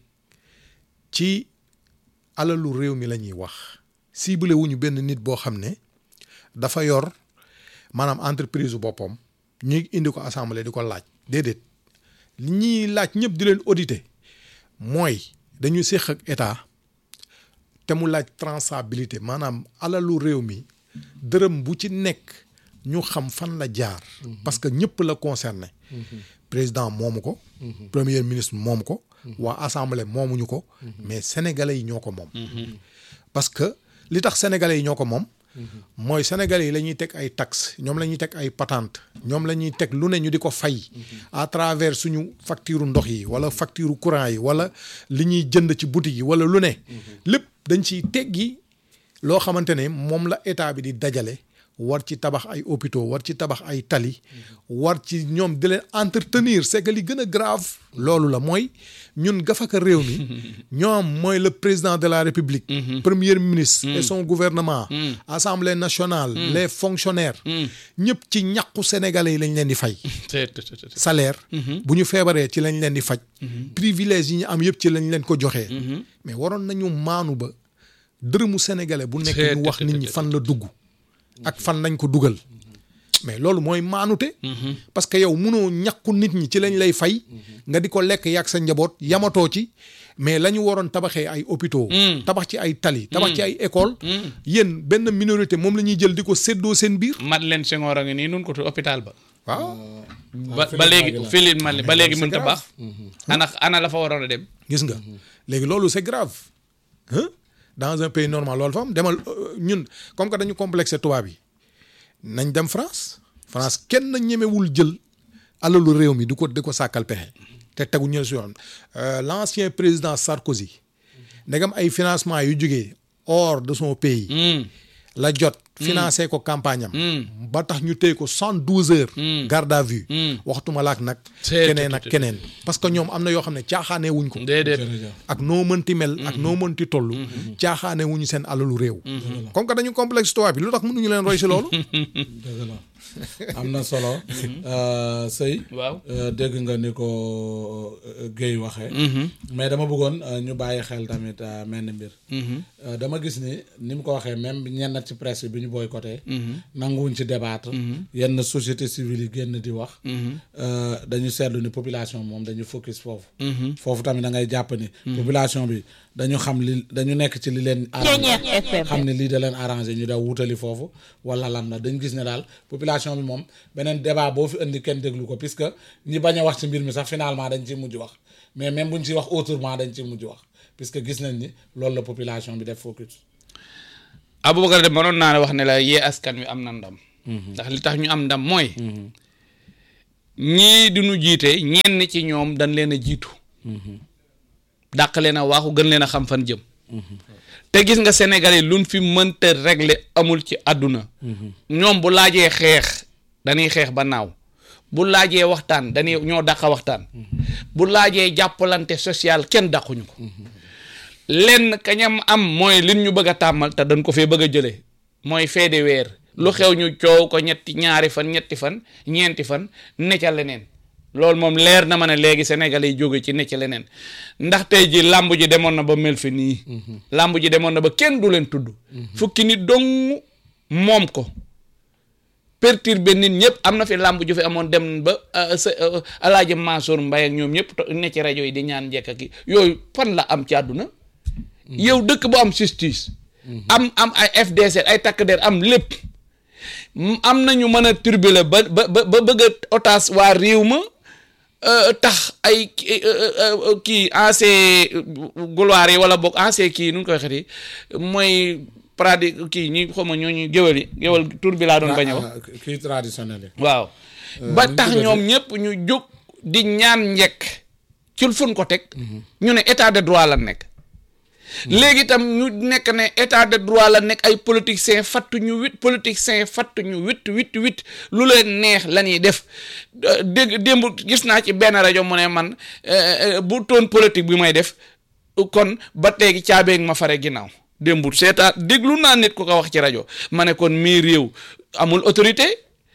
ci alalu réew mi la ñuy wax. ciblé wuñu benn nit boo xam ne dafa yor maanaam entreprise boppam ñuy indi ko assemblée di ko laaj déedéet li ñuy laaj ñëpp di leen auditer mooy dañu séq ak état. te mu laaj traçabilité maanaam alalu réew mi dërëm bu ci nekk ñu xam fan la jaar. parce que ñëpp la concerné. président moomu ko. premier ministre moomu ko. waa assemblée moomuñu ko. mais sénégalais yi ñoo ko moom. parce que li tax sénégalais yi ñoo ko moom. mooy sénégalais yi la ñuy teg ay taxes ñoom la ñuy teg ay patente ñoom la ñuy teg lu ne ñu di ko fay. à travers suñu facture ndox yi wala facture courant yi wala li ñuy jënd ci boutique yi wala lu ne. lépp dañ ciy teggi loo xamante ne moom la état bi di dajale war ci tabax ay hôpitaux war ci tabax ay tali. war ci ñoom di leen entretenir c'est que li gën a grave. loolu la mooy ñun gafaka réew mi ñoom mooy le président de la république. premier ministre. et son gouvernement. assemblée nationale. les fonctionnaires. ñëpp ci ñàqu sénégalais yi lañ leen di fay. c'est c'est- c'est- salaire. bu ñu feebaree ci lañ leen di faj. privilège yi ñu am yëpp ci lañ leen ko joxee. mais waroon nañu maanu ba dërëmu sénégalais bu nekk ñu wax nit ñi fan la dugg. ak fan lañ ko dugal. mais loolu mooy maanute. parce que yow munoo ñàkku nit ñi ci lañ lay fay. nga di ko lekk yàgg sa njaboot yamatoo ci. mais la ñu waroon tabaxee ay hôpitaux. tabax ci ay tali. tabax ci ay école yéen benn minorité moom la ñuy jël di ko séddoo seen biir. Madeleine Senghor a ngi nii nun ko tu hôpital ba waaw. ba ba léegi Philippe Madeleine ba léegi c'est mënta grave. baax ana ana la fa waroon a dem gis nga léegi loolu c'est grave hein dans un pays normal loolu fa am demal euh, ñun comme que dañu complexé tubaab yi nañ dem France France kenn ñemewul jël alalu réew mi di ko di ko sàkkal pexe te tegu ñu si yoon Euh, l'ancien président Sarkozy ndegam ay financement yu jógee hors de son pays la jot financé ko campagne am ba tax ñu téye ko cent douze heures garde à vue waxtuma laak nag C'est- keneen ak keneen parce que ñoom am na yoo xam ne caaxaanee wuñ ko déedéet jërëjëf ak noo mënti mel ak noo mënti toll caaxaane wuñu seen alalu réew comme que dañu complexe tubaab bi lu tax mënuñu leen roy si loolu dëgg la am na solo Euh, sëy waaw Euh, dégg nga ni ko euh, Guèye waxee mais dama bëggoon euh, ñu bàyyi xel tamit euh, menn mbir Euh, dama gis ni ni mu ko waxee même ñenn ci presse bi bi ñu ñu boycotté. nanguwuñ ci débattre. yenn société civile yi génn di wax. Euh, dañu seetlu ni population moom dañu focus foofu. foofu tamit da ngay jàpp ni. population bi dañu xam li dañu nekk ci li leen. arrangé FM. xam ne lii da leen arrangé ñu daw wutali foofu wala lan la dañ gis ne daal population bi moom beneen débat boo fi indi kenn déglu ko puisque ñi bañ a wax ci mbir mi sax finalement dañ ciy mujj wax mais même buñ ciy wax autrement dañ ciy mujj wax puisque gis nañ ni loolu la population bi def focus. Aboubacar de mënoon naa ne wax ne la yee askan wi am na ndam. ndax li tax ñu am ndam mooy. ñii di ñu jiite ñenn ci ñoom dañ leen a jiitu. dàq leen a waaxu gën leen a xam fan jëm. te gis nga Sénégal yi luñ fi mënta régler amul ci àdduna. ñoom bu laajee xeex dañuy xeex ba naaw. bu laajee waxtaan dañuy ñoo dàq waxtaan. bu laajee jàppalante social kenn dàquñu ko. lenn kañam am mooy lin ñu bëgg a tàmmal te dañ ko fee bëgg a jëlee mooy feede weer lu xew ñu coow ko ñetti ñaari fan ñetti fan ñeenti fan ne ca leneen loolu moom leer na ma ne léegi Sénégal yi jóge ci ne ca leneen ndax tey ji làmb ji demoon na ba mel fi nii làmb ji demoon na ba kenn du leen tudd fukki nit dong moom ko perturbé nit ñëpp am na fi làmb ju fi amoon dem ba sa alaaji Mansour Mbaye ak ñoom ñëpp ne ci rajo yi di ñaan njëkk ak yooyu fan la am ci àdduna yow dëkk bu am justice am am ay FDC ay takk der am lépp am nañu mën a turbulé ba ba ba bëgg a otage waa réew ma tax ay kii ancien gloire yi wala boog ancien kii nu ñu koy xeti mooy pradi kii ñi xawma ñooñu géwél yi géwél tur bi laa doon bañ a wax kii traditionnel yi. waaw ba tax ñoom ñëpp ñu jóg di ñaan njekk ci fun ko teg ñu ne état de droit la nekk léegi itam ñu nekk ne état de droit la nekk ay politiciens fattu ñu wit politiciens fattu ñu wit wit wit lu leen neex la ñuy def dégg démb gis naa ci benn rajo mu ne man bu toon politique bi may def kon ba teegi caabeeg ma fare ginnaaw démb seetaa déglu naa nit ku ko wax ci rajo ma ne kon mii réew amul autorité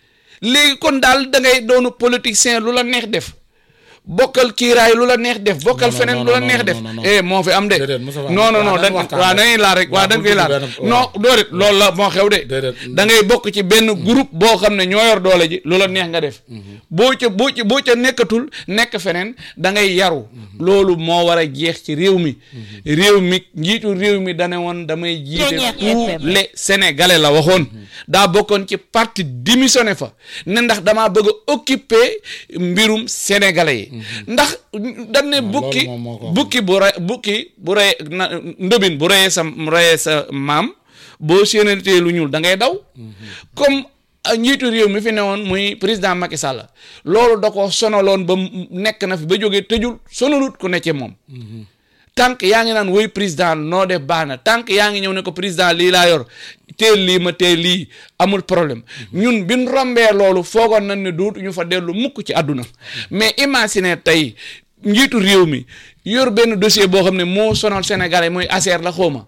léegi kon daal da ngay doonu politicien lu la neex def bokkal kiiraay lu la neex def bokkal non, feneen non, lu la non, neex non, def non, non. eh moo fi am de Déedéet, Moussa Fall, non non non waaw, dañ dañ waxtaan waaw rek. dañuy laal rek waaw waaw, dañ bu koy tudd laal benn- non waaw. doorit loolu la moo xew de Déedéet. da ngay bokk ci benn groupe boo xam ne ñoo yor doole ji lu la neex nga def boo ca boo ca boo ca nekkatul nekk feneen da ngay yaru loolu moo war a jeex ci réew mi réew mi njiitu réew mi dane woon damay jiite Ceeñeer tous FM. les sénégalais la waxoon daa bokkoon ci parti démissionné fa ne ndax damaa bëgg a occuper mbirum sénégalais yi ndax dañ ne bukki moom moo ko wax. bukki bu re bukki bu rey na ndëbin bu reyee sa reyee sa maam boo séenatee lu ñuul da ngay daw comme ah, njiitu réew mi fi ne woon muy président Macky Sall loolu da ko sonaloon ba mu nekk na fi ba jógee tëjul sonalut ku ne ci moom tànk yaa ngi naan woy président noo def baax na tànk yaa ngi ñëw ne ko président lii laa yor teel lii ma teel lii amul problème ñun bin rombee loolu foogoon nañ ne duutu ñu fa dellu mukk ci àdduna mais imagine tey njiitu réew mi yor benn dossier boo xam ne moo sonal Sénégalais muy ASER la xawma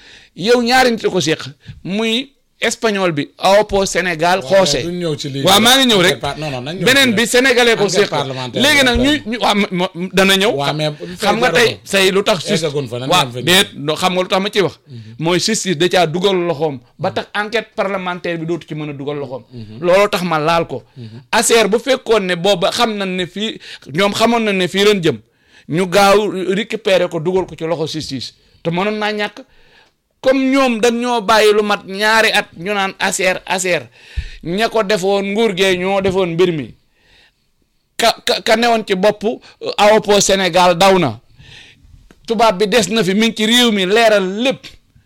yow ñaari nit a ko séq muy espagnol bi awopo Sénégal xoose duñ ñëw ci lii. waaw maa ngi ñëw rek Enquête par- non non nañ ñëw beneen ci bi rek. sénégalais ko Enquête séq parlementaire léegi nag bi ñu rek. ñu waaw mo- mo- dana ñëw waaw mais xam nga fay tey say lu tax justice eggagun fa, nan waaw ngeen fa déet no- xam nga lu tax ma ciy wax mooy justice da caa dugal loxoom ba tax enquête parlementaire bi dootu ci mën a dugal loxoom looloo tax ma laal ko ASER bu fekkoon ne booba xam nañ ne fii ñoom xamoon nañ ne fii leen jëm ñu gaaw récupérer ko dugal ko ci loxo justice te mënoon naa ñàkk comme ñoom dañ ñoo bàyyi lu mat ñaari at ñu naan ASER ASER ña ko defoon nguur gee ñoo defoon mbir mi ka ka ka newoon ci bopp awopo Sénégal daw na tubaab bi des na fi mi ngi ci réew mi leeral lépp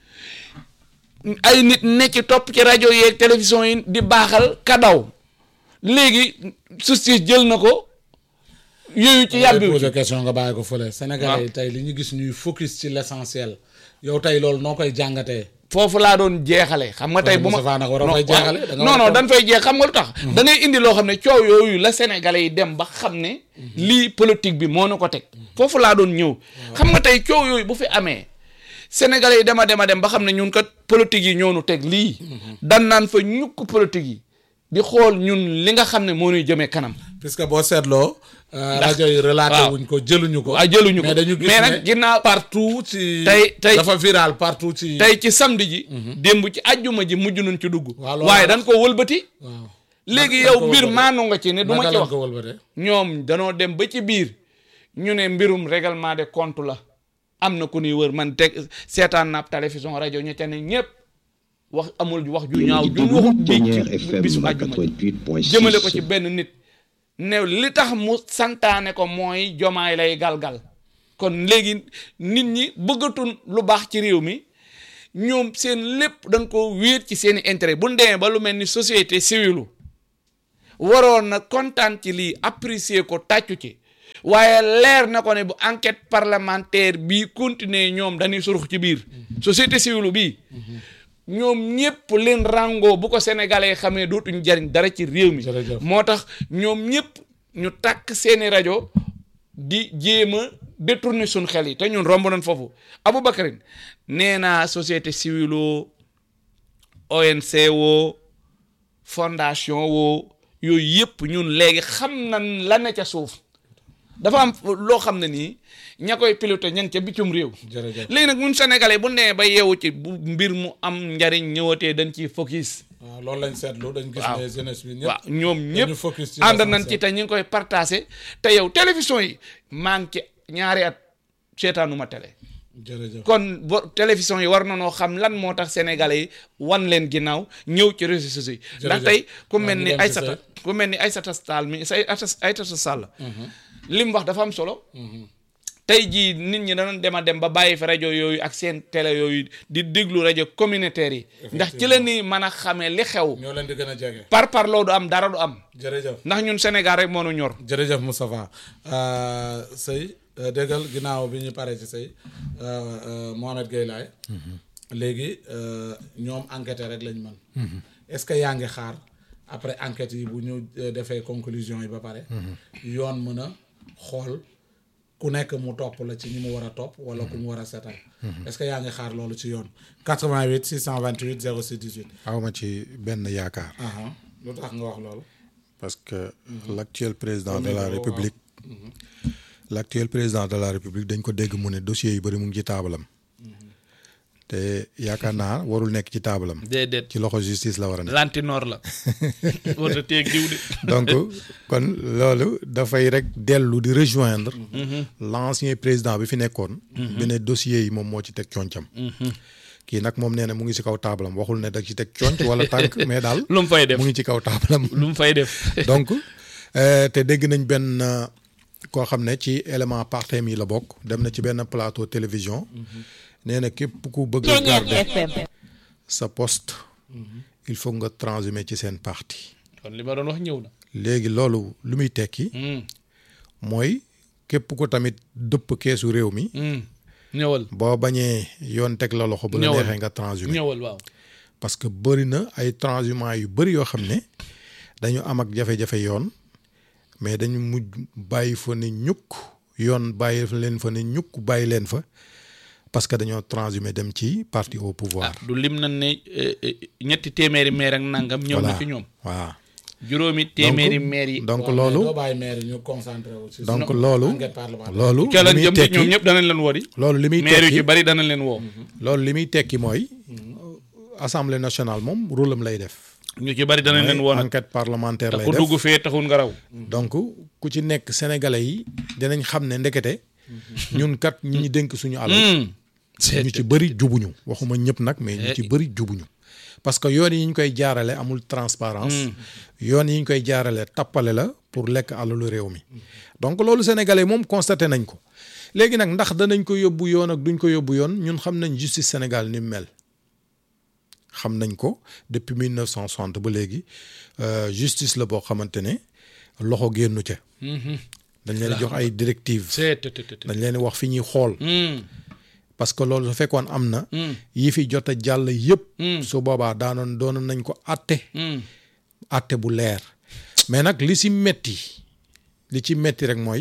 ay nit ne ci topp ci rajo yeeg télévision yi di baaxal ka daw léegi justice jël na ko yooyu ci yàbbi posé question nga bàyyi ko fële. Sénégalais yi tey li ñu gis ñuy focus ci l' essentiel yow tey loolu noo koy jàngatee. foofu laa doon jeexale xam nga tey bu ma Moustapha nag waroo fay non, jeexale, da nga non war a non toog. dañ fay jeex xam nga lu tax da ngay indi loo xam ne coow yooyu la sénégalais yi dem ba xam ne lii politique bi moo na ko teg foofu laa doon ñëw xam nga tey coow yooyu bu fi amee sénégalais yi dema dema dem ba xam ne ñun kat politique yi ñoo nu teg lii dan naan fa ñukk politique yi di xool ñun li nga xam ne moo ñuy jëmee kanam puisque boo seetloo. rajo yi relaté waaw. wuñ ko jëluñu ko. waaw jëluñu ko mais dañu gis mais ne nag ginnaaw partout ci. Tey- tey- dafa viral partout ci. tey ci samedi ji démb ci ajjuma ji mujj nañ ci dugg Waaw, loolu waaye la. dañ ko wëlbati waaw. léegi Naka lañ yow ko mbir wëlbatee? maanu nga ci ne du ma naka ci lañ wax ko wëlbatee. ñoom danoo dem ba ci biir ñu ne mbirum règlement de compte la am na ku ñuy wër man teg seetaan naab télévision rajo ña ca ne ñëpp wax amul wax ju ñaaw ju waxut bi Pionnière ci FM bisu àjjuma ji 88.6 jëmale ko ci benn nit ne li tax mu santaane ko mooy jomaay lay galgal kon léegi nit ñi bëggatun lu baax ci réew mi ñoom seen lépp dañ ko wéer ci seeni intérêt bu ñu demee ba lu mel ni société civile waroon na kontaan ci lii apprécier ko tàccu ci waaye leer na ko ne bu enquête parlementaire bii continuer ñoom dañuy surux ci biir société civile bii ñoom ñëpp leen rango bu ko sénégalais xamee dootuñ jariñ dara ci réew mi Jërëjëf. moo tax ñoom ñëpp ñu takk seeni rajo di jéem a détourner suñ xel yi te ñun romb nañ foofu Aboubacarine nee naa société civile woo ONC woo fondation woo yooyu yëpp ñun léegi xam nañ la ne ca suuf dafa am loo xam ne nii ña koy piloté ña ngi ca biccum réew jërëjëf. léegi nag ñun sénégalais bu nee ba yeewu ci bu mbir mu am njariñ ñëwatee dañ ciy focus waaw loolu lañ seetlu dañ gis waaw. ne jeunesse bi ñëpp. waaw ñoom dañu ñëpp focus ci ànd nañ l'essentiel. ci te ñu ngi koy partagé te yow télévision yi maa ngi ci ñaari at seetaanuma télé jërëjëf. kon bo télévision yi war na noo xam lan moo tax sénégalais yi wan leen ginnaaw ñëw ci réseaux sociaux yi ndax Jërëjëf. tey ku waaw, mel ñu ni dem ci Aïssata say. ku mel ni Aïssata Sall mi say Aïssata Sall li mu wax dafa am solo tey jii nit ñi danañ dem a dem ba bàyyi fi rajo yooyu ak seen télé yooyu di déglu rajo communautaire yi ndax ci la ni mën a xamee li xew ñoo leen di gën a jege. par par loo du am dara du am jërëjëf. ndax ñun Sénégal rek moo nu ñor jërëjëf Moustapha sëy déggal ginnaaw bi ñu paree ci sëy Mohamed Gueye Laye léegi euh, ñoom enquêter rek lañ mën est-ce que yaa ngi xaar après enquête yi bu ñu euh, defee conclusion yi ba pare yoon mën a xool ku nekk mu topp la ci ñi mu war a topp wala ku mu war a setal est-ce que yaa ngi xaar loolu ci yoon 88 628 06 18 awma ci benn yaakaar aha lu tax nga wax loolu parce que l'actuel président de Au la niveau, république l'actuel président de la république dañ ko dégg mu ne dossier yu bëri mu ngi ci taabalam te yaakaar naa warul nekk ci taabalam déedéet ci loxo justice la war a nekk lantinoor la warta teeg diw de donc kon loolu dafay rek dellu di rejoindre l'ancien président bi fi nekkoon bi ne dossier yi moom moo ci teg concam kii nag moom nee na mu ngi ci kaw taabalam waxul ne da ci teg conc wala tànk mais daal lu mu fay def mu ngi ci kaw taabalam lu mu fay def donc euh, te dégg nañ benn euh, koo xam ne ci élément partem yi la bokk dem na ci benn plateau télévision nee na képp ku bëgg a garder sa poste il faut nga transhumer ci seen parti kon li ma doon wax ñëw na léegi loolu lu muy tekki Hmm, mooy képp ku tamit dëpp keesu réew mi hmm. ñëwal boo bañee yoon teg la loxo bu la Ñëwal. neexee nga transhumer ñëwal waaw parce que bëri na ay transhumants yu bëri yoo xam ne dañu am ak jafe-jafe yoon mais dañu mujj bàyyi fa ne ñukk yoon bàyyi leen fa ne ñukk bàyyi leen fa parce que dañoo transhumé dem ci parti au pouvoir. ah du lim nañ ne eh, eh, ñetti téeméeri maire ak nangam ñëw na voilà ci ñoom waaw juróomi téeméeri maire yi donc waaw, mais loolu doo bàyyi maire yi ñu concentré wu ci donc sunu loolu enquête parlementaire. loolu ca li lañ muy jëm ci tekki ñoom ñëpp danañ leen woo di loolu li muy maire yu tekki ci bari danañ leen woo loolu li muy tekki mooy assemblée nationale moom rôle am lay def. ñu ci bari danañ leen woo mooy nag enquête parlementaire te lay ku def dugg fee taxul nga raw donc ku ci nekk sénégalais yi dinañ xam ne ndekete ñun kat ñi ñu dénk suñu alal Hmm. ñu ci bëri jubuñu waxuma ñëpp nag mais ñu ci bëri jubuñu parce que yoon yi ñu koy jaarale amul transparence yoon yi ñu koy jaarale tappale la pour lekk alalu réew mi donc loolu sénégalais moom constaté nañ ko léegi nag ndax danañ ko yóbbu yoon ak duñ ko yóbbu yoon ñun xam nañ justice Sénégal ni mu mel xam nañ ko depuis 1960 ba léegi euh, justice la boo xamante ne loxo génnu ca dañ leen di jox ay directives c'est te te te te. dañ leen di wax fi ñuy xool Hmm. parce que loolu su fekkoon am na yi fi jot a jàll yëpp su boobaa daanoon doon nañ ko atte Hmm. atte bu leer mais nag li si metti li ci metti rek mooy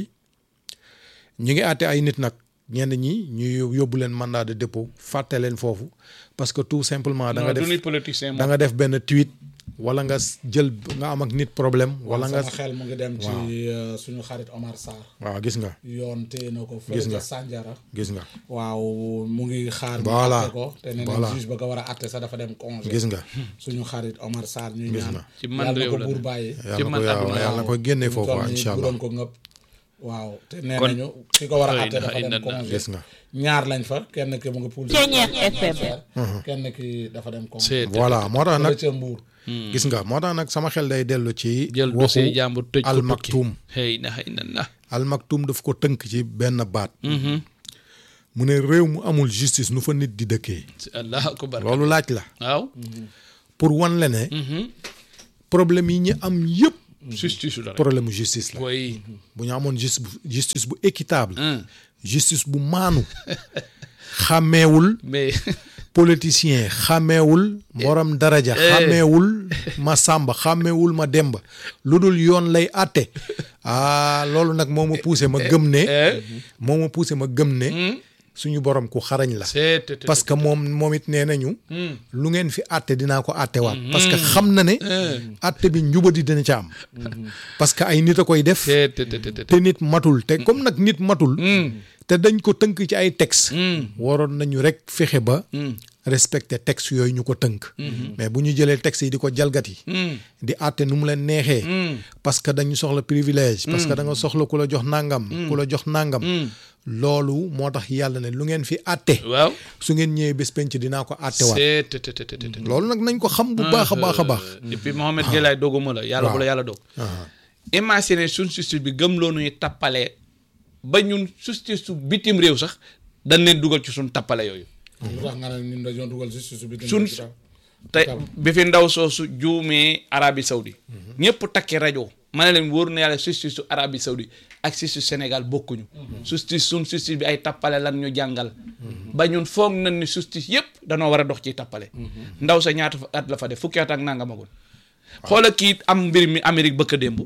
ñu ngi atte ay nit nag ñenn ñi ñu yóbbu leen mandat de dépôt fàtte leen foofu parce que tout simplement da nga non du def ñuy politicien da moom nga def benn tweet wala nga s- jël nga am ak nit problème wala nga sama xel mu ngi dem ci euh, suñu xarit Omar Sarr waaw gis nga yoon téye na ko Gis fële nga. ca Sandiara gis nga waaw mu ngi xaar ñu Voilà. atte ko te nee Voilà. na juge ba nga war a atte sax dafa dem congé gis nga suñu xarit Omar Sarr ñu Gis ñaan nga. Ci man yàlla na réew ko la buur ne. bàyyi yàlla na man ko àdduna yàlla na ko génne foofu toll nii incha bu allah doon ko ngëpp waaw te nee Kon- nañu ki ko war a Xëy atte na, dafa xëy dem na. congé gis nga ñaar lañ fa kenn ki mu ngi poul Ceeñeer FM. kenn ki dafa dem congé c'est voilà moo tax fële nag ca Mbuur gis nga moo tax nag sama xel day dellu ci jël waxu dossier jàmbur tëj ko Al tukki Maktoum xëy na xëy na na Al Maktoum daf ko tënk ci benn baat mu ne réew mu amul justice nu fa nit di dëkkee allahu akbar loolu laaj la waaw pour wan la ne problème yi ñu am yëpp justice la rek problème mu justice la booy bu ñu amoon justice bu justice bu équitable Hum. justice bu maanu xàmmeewul mais politicien xàmmeewul borom daraja xàmmeewul ma sàmba xàmmeewul ma demba lu dul yoon lay àtte ah loolu nag moo ma poussé ma gëm ne moo ma poussé ma gëm ne suñu borom ku xarañ la c'est parce que moom moom it nee nañu lu ngeen fi àtte dinaa ko àttewaat parce que xam na ne àtte bi njubadi dina ca am parce que ay nit a koy def c'est te te nit matul te comme nag nit matul te dañ ko tënk ci ay texte waroon nañu rek fexe ba respecter texte yooyu ñu ko tënk mais bu ñu jëlee texte yi di ko jalgati di àtte nu mu leen neexee parce que dañu soxla privilège parce que da nga soxla ku la jox nangam ku la jox nangam loolu moo tax yàlla ne lu ngeen fi àtte waaw su ngeen ñëwee bés penc dinaa ko àttewaat c'est te te te te loolu nag nañ ko xam bu baax a baax a baax et puis Mohamed Gueye doguma la yàlla bu la yàlla dog imagine suñ justice bi gëm loo nuy tappalee ba ñun justice su bitim réew sax dañ leen dugal ci suñ tappale yooyu lu tax nga ne ñun dañoo dugal justice bi suñ te bi fi ndaw soosu juumee Arabie Saoudi ñëpp takki rajo ma ne leen wóor na yàlla justice su Arabie Saoudi ak justice Sénégal bokkuñu justice suñ justice bi ay tappale lan ñu jàngal ba ñun foog nañ ni justice yëpp danoo war a dox ci tappale ndaw sa ñaata fa- at la fa def fukki at ak nangamagul xoola kii am mbir mi Amérique bëkk démb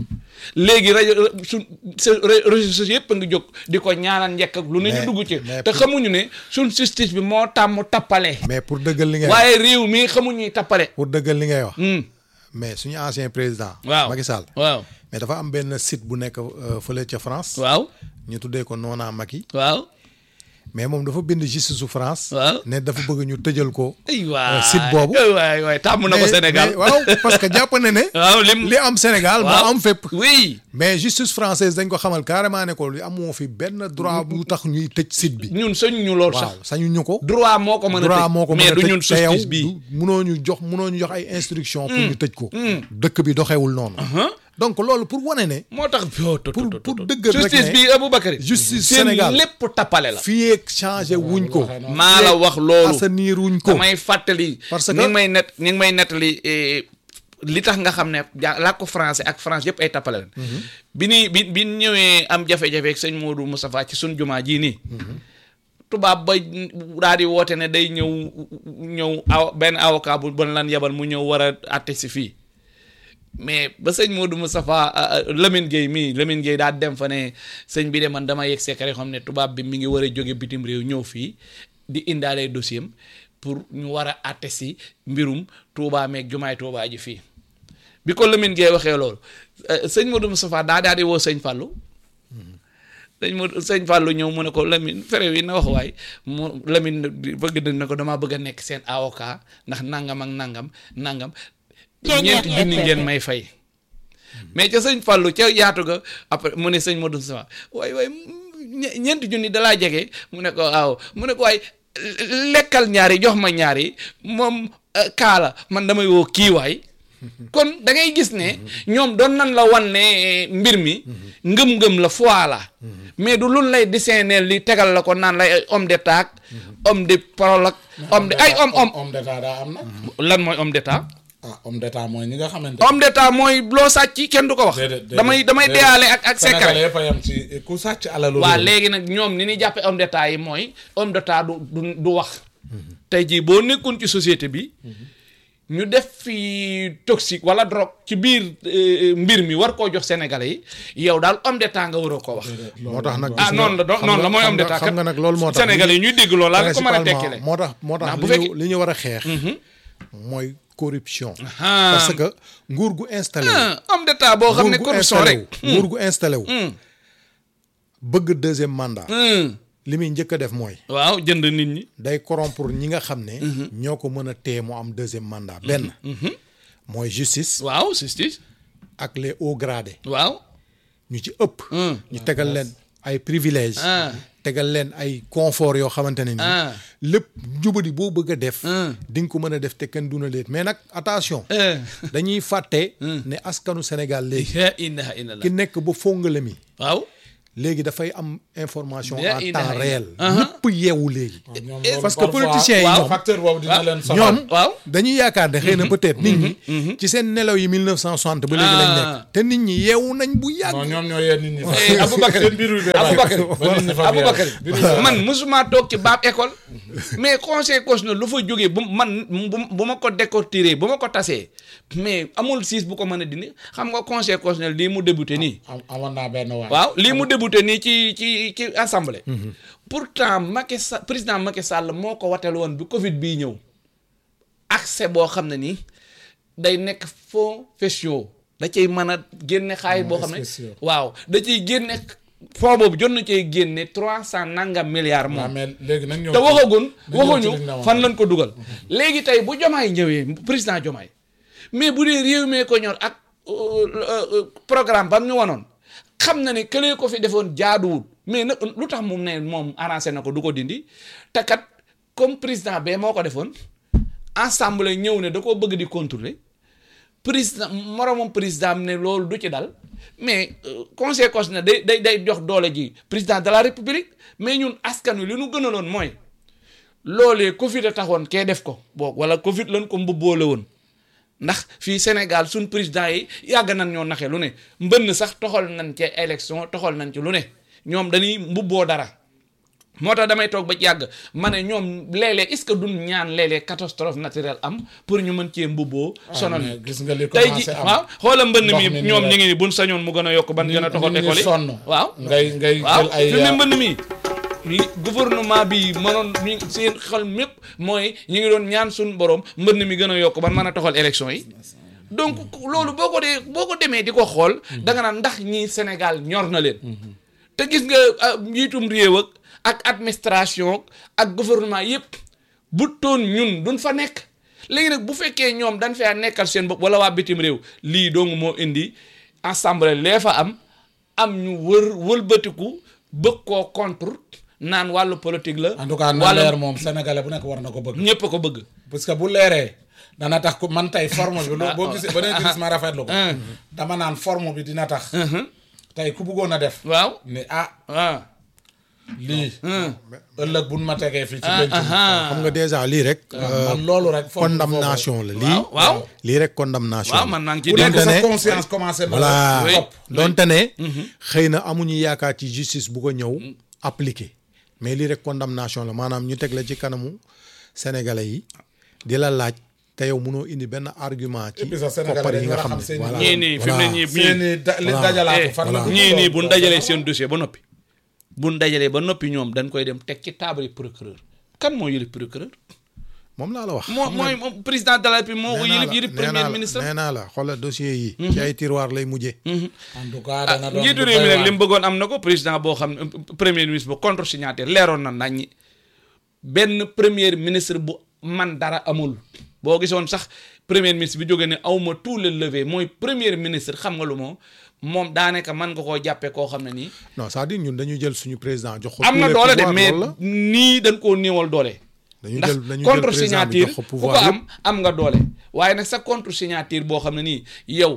léegi rajo su réseaux sociaux yëpp a ngi jóg di ko ñaanal njëkk ak lu ne ñu Mais- dugg ci mais te pour- xamuñu ne suñ justice bi moo tàmm tappale mais pour dëggal li ngay wax waaye réew mi xamuñuy tappale pour dëggal li ngay wax Hmm. mais suñu ancien président waaw Macky Sall waaw mais dafa am benn site bu nekk euh, fële ca France waaw ñu tuddee ko Nona Macky waaw mais moom dafa bind justice su France Waaw. ne dafa bëgg ñu tëjal ko ay waay site boobu. ay waay waay tàmm na ko Mais- Sénégal mais waaw parce que jàpp na ne waaw lim li am Sénégal moo waaw am fépp oui mais justice française dañ ko xamal carrément ne ko li amoo fi benn droit bu tax ñuy tëj site bi ñun sañ ñu lool sax waaw sañu ñu ko droit moo ko mën a droit tëj moo ko mën mais a du tëj ñun te yow justice bii du- munoo ñu jox munoo ñu jox ay instruction pour ñu tëj ko dëkk bi doxewul noonu donc loolu pour wane ne moo tax pour pour dëggal rek justice ne bi Aboubacar justice seen Sénégal. lépp tappale la fii ak changé wuñ ko maa la wax loolu assainir wuñ ko damay fàttali Parce ñi que- ngi may net ñi ngi may nettali eh, li tax nga xam ne ja làkku français ak France yëpp ay tappale la bi ni bi bi ñëwee am jafe-jafe ak sëñ Modou Moustapha ci sun jumaa jii nii tubaab ba daal di woote ne day ñëw ñëw aw benn avocat bu bon lan yabal mu ñëw war a àtte si fii mais ba sëñ Modou Moustapha ah, ah, Lamine Gueye mii Lamine Gueye daa dem fa ne sëñ bi de man dama yegg secret xam ne tubaab bi mi ngi war a jóge bitim réew ñëw fii di indaale dossier am pour ñu war a àtte si mbirum Touba meeg jumaay Touba ji fii bi ko Lamine Gueye waxee loolu eh, sëñ Modou Moustapha daa daal di woo sëñ Fallou sëñ Modou sëñ Fallou ñëw mu ne ko Lamine fere wi na wax waay mu Lamine di- bëgg na ko damaa bëgg a nekk seen avocat ndax nangam ak nangam nangam ñeenti junni ngeen may fay mais ca sëñ Fallou ca yaatu ga après mu ne sëñ Modou Moustapha waay waay ñe- ñeenti junni dalaa jege mu ne ko waaw mu ne ko waay lekkal ñaari jox ma ñaari moom eh, kaala man damay woo kii waay kon da ngay gis ne ñoom doon nan la wan ne mbir mi ngëm-ngëm la foi la mais du lun lay dessiner li tegal la ko naan lay ay homme d'état ak homme de parole ak homme de ay homme homme homme d'état daa am na lan mooy homme d'état ah homme d'état mooy ñi nga xamante homme d'état mooy loo sàcc kenn du ko wax déedéet déedéet, damay damay déedéet. deyaale ak ak Sénégalais secret yëpp a yem ci ku sàcc alalu waa réew. léegi nag ñoom ni ñuy jàppe homme d'état yi mooy homme d'état du du du wax tey jii boo nekkoon ci société bi ñu def fi toxique wala drogue ci biir euh, mbir mi war koo jox sénégalais yi yow daal homme d'état nga waroo koo wax moo tax nag ah gis nga- noonu la do- xam noonu la nga- mooy xam homme nga- d'état xam nga nag loolu moo tax sénégalais yi ñuy dégg loolu laa nga ko mën a tekkile principalement moo tax moo tax Ndax bu li ñu fekkee- li ñu war a xeex mooy corruption Ah. parce que nguur gu installé wu ah homme d'état boo xam ne nguur gu corruption installé rek wu nguur gu installé wu bëgg deuxième mandat hum. li muy njëkk a def mooy waaw jënd nit ñi day corrompre ñi nga xam ne ñoo ko mën a téye mu am deuxième mandat benn mooy justice waaw justice ak les hauts gradés waaw ñu ci ëpp hum. ñu tegal leen ay privilèges Ah. tegal leen ay confort yoo xamante ne ni Ah. lépp jubadi boo bëgg a def Ah. di nga ko mën a def te kenn duna leet mais nag attention Eh. dañuy fàtte ne askanu Sénégal léegi la ilaha illallah ki nekk ba fongale mi waaw léegi dafay am information La en ilaha temps illallah. réel Aha. ñëpp yeewu léegi ñoom Eh, loolu parce que parfois, politiciens yi waaw, ñoom- facteur boobu dina leen soxal ñoom waaw. dañuy yaakaar ne xëy na peut-être nit ñi ci seen nelaw yi 1960 ba léegi lañ Ah. nekk te nit ñi yeewu nañ bu yàgg non ñoom ñoo yee nit ñi fa Eh, Aboubacar seen biir bi bee Aboubacar bàyyi. ba nit ñi fa Aboubacar yeewu. Biir bi bee man mosuma toog ci baab école mais conseil constitutionnel lu fa jógee bu man bu bu ma ko décortiquer bu ma ko tasee mais amul siis bu ko mën a dindi xam nga conseil constitutionnel lii mu débuté nii am amoon naa benn waay waaw lii mu débuté nii ci ci ci assemblée pourtant Macky Sall président Macky Sall moo ko watel woon bi Covid bii ñëw accès boo xam ne nii day nekk fonds spéciaux da cay mën a génne xaalis boo xam ne spéciaux. waaw da ciy génne fonds boobu jot na cay génne trois cent nangam milliards waaw moom mais léegi nag ñëw te waxagun ñëw ci waxuñu liñ la wax. fan lañ ko dugal léegi tey bu jomaay ñëwee président jomaay mais bu dee réew mee ko ñor ak euh, euh, programme bam ñu wanoon xam na ne këlee ko fi defoon jaaduwul mais nag lu tax moom ne moom arrangé na ko du ko dindi te kat comme président bee moo ko defoon assemblée ñëw ne da koo bëgg di contrôler président moromam président am ne loolu du ci dal mais euh, conseil constitutionnel day day day jox doole ji président de la république mais ñun askan wi li nu gënaloon mooy loolee Covid a taxoon kee def ko boog wala Covid lañ ko mbubboole woon ndax fii Sénégal suñ président yi yàgg nañ ñoo naxe lu ne mbënn sax toxal nañ ci élection toxal nañ ci lu ne ñoom dañuy mbubboo dara moo tax damay toog ba ci yàgg ma ne ñoom léeg-léeg est-ce que duñ ñaan léeg-léeg catastrophe naturelle am pour ñu mën cee mbubboo sonal mais gis nga li tey ji commencé am waaw xoola mbënn ndox mi mi nii ñoom rek. ñi ngi ni buñ sañoon mu gën a yokk ban gën a toxal nit ñi école yi sonn waaw ngay ngay waaw jël ay fi mu ne mbënn mi li gouvernement bi mënoon ñu seen xel mépp mooy ñu ngi doon ñaan suñu borom mbënn mi gën a yokk ban mën a toxal élection yi donc loolu boo ko dee boo ko demee di ko xool da nga naan ndax ñii Sénégal ñor na leen te gis nga ah, njiitum réew ak ak administration ak gouvernement yépp bu toon ñun duñ fa nekk léegi nag bu fekkee ñoom dañ fee nekkal seen bopp wala waa bitim réew lii dong moo indi assemblée lee fa am am ñu wër wëlbatiku bëgg koo contre naan wàllu politique la. en tout cas na wàllu leer moom sénégalais bu nekk war na ko bëgg ñëpp a ko bëgg. parce que bu leeree dana tax ku man tey forme bi loo boo gisee ba nee gis ma rafetlu ko dama naan forme bi dina tax tey ku bëggoon a def waaw ni ah waaw. lii ëllëg buñ ma tegee fii ci benn xam nga déjà lii rek man loolu rek foofu condamnation la lii waaw waaw. lii rek condamnation waaw la. man maa ngi ci ku nekk donte sa ne- conscience commencé na voilà Oui. topp donte ne xëy na amuñu yaakaar ci justice bu ko ñëw appliqué mais lii rek condamnation la maanaam ñu teg la ci kanamu sénégalais yi di la laaj te yow mënoo indi benn argument ci Et puis sax sénégalais koppar yi dañu nga war a xam xam ne seen voilà ñii nii fi mu ne ñii ñii seeni da li dajalaatu fan la eh, dugg ñii nii loolu. bu ñu dajalee seen dossier ba noppi bu ñu dajalee ba noppi ñoom dañ koy dem teg ci table procureur kan moo yëlif procureur moom laa la wax moo mooy moom président de la République moo ko nee naa yëlif la yëlif nee naa premier la ministre nee naa la xoolal dossier yi ci ay tiroir lay mujjee en tout cas dana doon njiitu lu réew mi doy nag li mu waar. bëggoon am na ko président boo xam ne premier ministre bu contre signataire leeroon na nañ ñi benn premier ministre bu man dara amul boo gisoon sax premier ministre bi jógee ne awma tout le levé mooy premier ministre xam nga lu moo moom daanaka mën nga koo jàppee koo xam ne nii non c'est-à-dire ñun dañu jël suñu président jox ko am tous na les doole de pouvoirs, mais loolu la. nii dañ koo néewal doole dañu ndax jël dañu jël contre président bi signature jox ko ku ko pouvoir am am nga doole waaye nag sa contre signature boo xam ne nii yow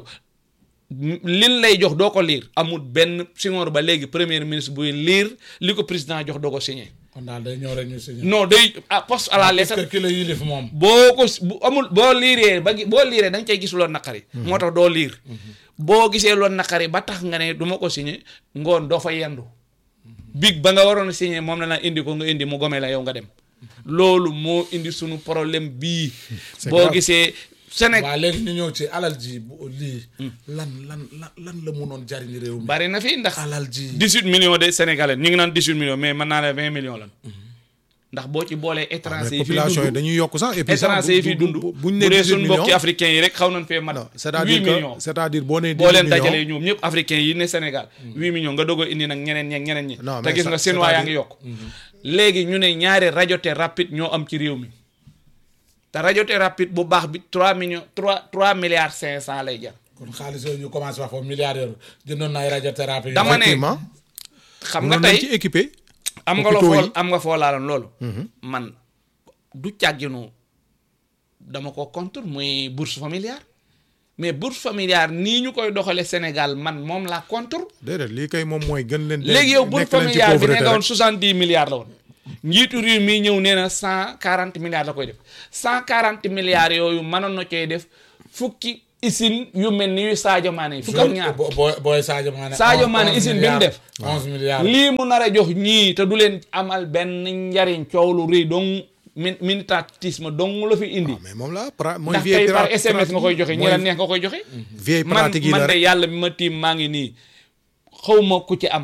lin lay jox doo ko liir amul benn Senghor ba léegi premier ministre buy liir li ko président jox doo ko signé kon daal day ñëw rek ñu signé non day ah poste à la est-ce lettre que ki la yilif moom boo ko bu amul boo liiree ba gi- boo liiree da nga cay gis loon naqari moo tax doo liir boo gisee loon naqari ba tax nga ne du ma ko signé ngoon doo fa yendu big ba nga waroon a signé moom la naa indi ko nga indi mu gome la yow nga dem loolu moo indi sunu problème bii C'est boo grave. gisee Sénégal waaw léegi ñu ñëw ci alal ji bu lii lan lan lan lan la mënoon jariñ réew mi bari na fi ndax alal ji 18 millions de Sénégalais ñu ngi naan 18 millions mais mën naa la 20 millions lan ndax boo ci boolee mais étranger yi fi population yi dund dañuy yokk sax et puis sax étranger yi fi bu- dund bu- bu buñ ne dee 18 suñ mbokki millions africains yi rek xaw nañ fee mat non huit c'est-à-dire millions que c'est-à-dire boo nee boo 18 leen millions dajalee ñoom ñëpp africains yi ne Sénégal huit millions nga doog a indi nag ñeneen ñeeg ñeneen ñi Non, te mais gis ça- nga seen waa yaa ngi c'est-à-dire- yokk léegi ñu ne ñaari rajote rapide ñoo am ci réew mi te rajote rapide bu baax bi trois millions trois trois milliards cinq cent lay jar kon xaalis yooyu ñu commencé wax foofu milliards yooyu jëndoon na ay radiothérapie. Dama ne effectivement xam nga mënoon nañ tey ci équipé am nga loo hôpitaux fool yi. am nga foo laaloon loolu man du càgginu dama ko contre muy bourse familiale mais bourse familiale nii ñu koy doxale Sénégal man moom la contre déedéet lii kay moom mooy gën leen léegi yow bourse nekk leen ci familiale bi ne pauvreté nga woon rek. soixante dix milliards la woon njiitu réew mi ñëw nee na cent quarante milliards la koy def cent quarante milliards yooyu mënoon na koy def fukki usine yu mel ni yu Sadio Mané yi fukk ak ñaar bo booy booy Sadio Mané. Sadio Mané onze usine bi mu milliards, def. onze milliards. lii mu nar a jox ñii te du leen amal benn njariñ coow lu rëy dong min militantisme dong la fi indi mais moom la pra mooy ndax vieille tey par pra- SMS nga koy joxe ñi la mooy neex nga koy joxe vieille man pratique yi man la de rek yàlla bi ma tiim maa ngi nii xaw ma ku ci am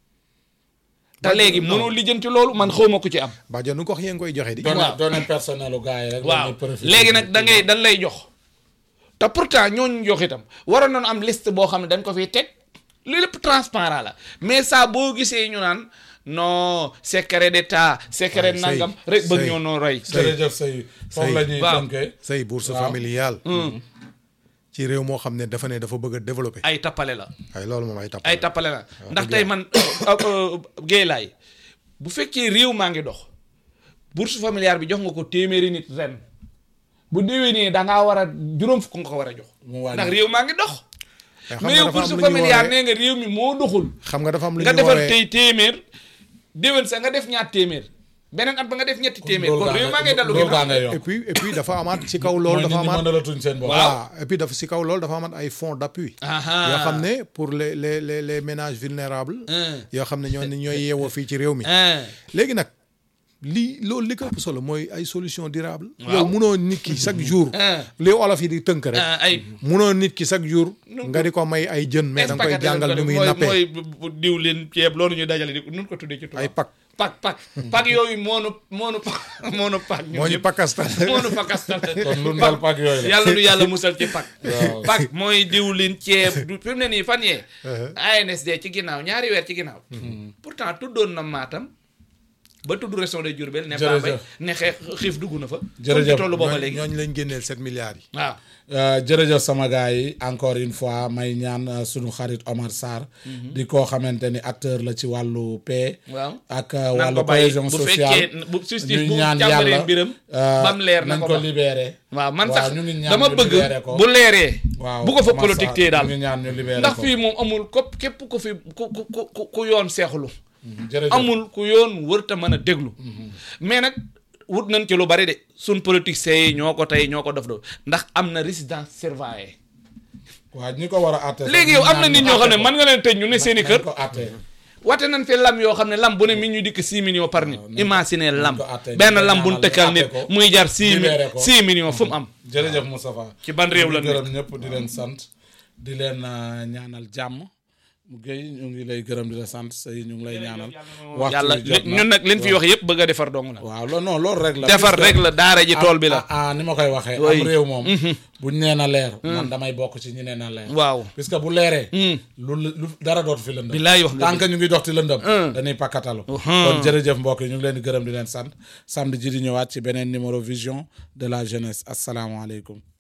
te léegi mënoo lijjanti loolu man xaw ma ku ci am Badio nu ko wax yéen koy joxe di doon waaw. doon personnel u gars yi rek. waaw dañuy profiter. léegi nag da ngay dañ lay jox te pourtant ñooñu jox itam waroon nañu am liste boo xam ne dañ ko fiy teg li lépp transparent la mais ça boo gisee ñu naan non secret d'état secret Sey, nangam rek bëgg Sey. ñoo noo roy jërëjëf Sey foofu la ñuy waaw. tënkee. say bourse Waaw. familiale ci réew moo xam ne dafa ne dafa bëgg a développer ay tappale la ay loolu moom ay tapp ay tappale la ndax dëgg tey man géey laay bu fekkee réew maa ngi dox bourse familiale bi jox nga ko téeméeri nit ren bu déwénee da ngaa war a juróom fukk nga ko war a jox Mu wàññi. ndax réew maa ngi dox xam mais nga yow dafa am bourse lu ñuy familiale woowee- nee nga réew mi moo doxul xam nga dafa am lu nga ñuy defar woowee tey téeméer déwén sa nga def ñaar téeméer beneen at ba nga def ñetti téeméer kon réew maa ngay dallu loolu gaa ginnaaw ngay yokk. et puis et puis dafa amaat ci kaw mooy loolu nit dafa ñi amaat mënalatuñ seen bopp. voilà et puis dafa si kaw loolu dafa amaat ay fonds d'appui Aha. yoo xam ne pour les les les les ménages vulnérables Hein. yoo xam ne ñoo ñooy yeewoo fii ci réew mi Hein. léegi nag lii loolu li ko ëpp solo mooy ay solution durable Waaw. yow munoo nit ki chaque jour Hein. li olof yi di tënk rek Ah, ay munoo nit ki chaque jour nga di ko may ay jën mais da nga koy jàngal ni muy mooy nappee mooy bu- bu diw leen ceeb loolu ñu dajale di nun ko tuddee ci tubaab ay pak pak pak pak yooyu moonu moonu moonu pak ñun moo ñu ñëpp. pakastal moonu pakastal kon lu ndal pak yooyu la. yàlla nu yàlla musal ci pak Waaw. pak mooy diwlin ceeb du fi mu ne nii fan yee ANSD ci ginnaaw ñaari weer ci ginnaaw pourtant tuddoon na Matam ba tudd région de Diourbel ne Jërëjëf. Bambey ne xeex xiif dugg na fa Jërëjëf. tollu booba ñooñ léegi ñooñu lañ génneel sept milliards yi waaw Euh, jërëjëf sama gars yi encore une fois may ñaan euh, sunu xarit Omar Sarr di koo xamante ni acteur la ci wàllu paix waaw ak euh, nan wàllu ko bàyyi cohésion bu sociale fekkee bu justice ñuy bu ñaan càmbaree yàlla mbiram euh, bam leer na nañ ko ko ba libéré waaw man waaw sax ñu ngi ñaan dama ñu bëgg libéré ko. bu leeree waaw bu ko fa Omar politique Sarr, tee daal ñu ngi ñaan ñu libéré ndax ko fii moom amul ko képp ku fi ku ku ku ku yoon seexlu jërëjëf amul ku yoon wërta mën a déglu mais nag wut nañ ci lu bari de suñ politiciens yi ñoo ko tey ñoo ko def do ndax am na résidence surveillée waaw ñi ko war a àtte léegi yow am na nit ñoo xam ne mën nga leen tëj ñu ne seen i kër ko àtte wate nañ fi lam yoo xam ne lam bu ne mi ñu dikk 6 millions par nit imaginer lam ko àttee, benn ñu ko lam bu ñu ñaanal, tëkkal àtte nit ko, muy jar 6 libéré ko. 6 millions fu mu am jërëjëf Moustapha ci ban réew la di nekk gërëm ñëpp di leen sant di leen euh, ñaanal jàmm mu géy ñu ngi lay gërëm di la sant say ñu ngi lay ñaanal yàlla wi jot na. ñun nag liñ fi wax yëpp bëgg a defar dong la waaw loolu non loolu rek la defar puisque- rek la daara ji tool bi la ah ah, ni ma koy waxee Oui. am réew moom buñ nee na leer man damay bokk ci ñi nee na leer waaw puisque bu leeree lu lu dara dootu fi lëndëm billaay wax nga tant que ñu ngi dox ci lëndëm dañuy pakkatalu kon jërëjëf mbokk yi ñu ngi leen di gërëm di leen sant samedi ji di ñëwaat ci beneen numéro vision de la jeunesse asalaamaaleykum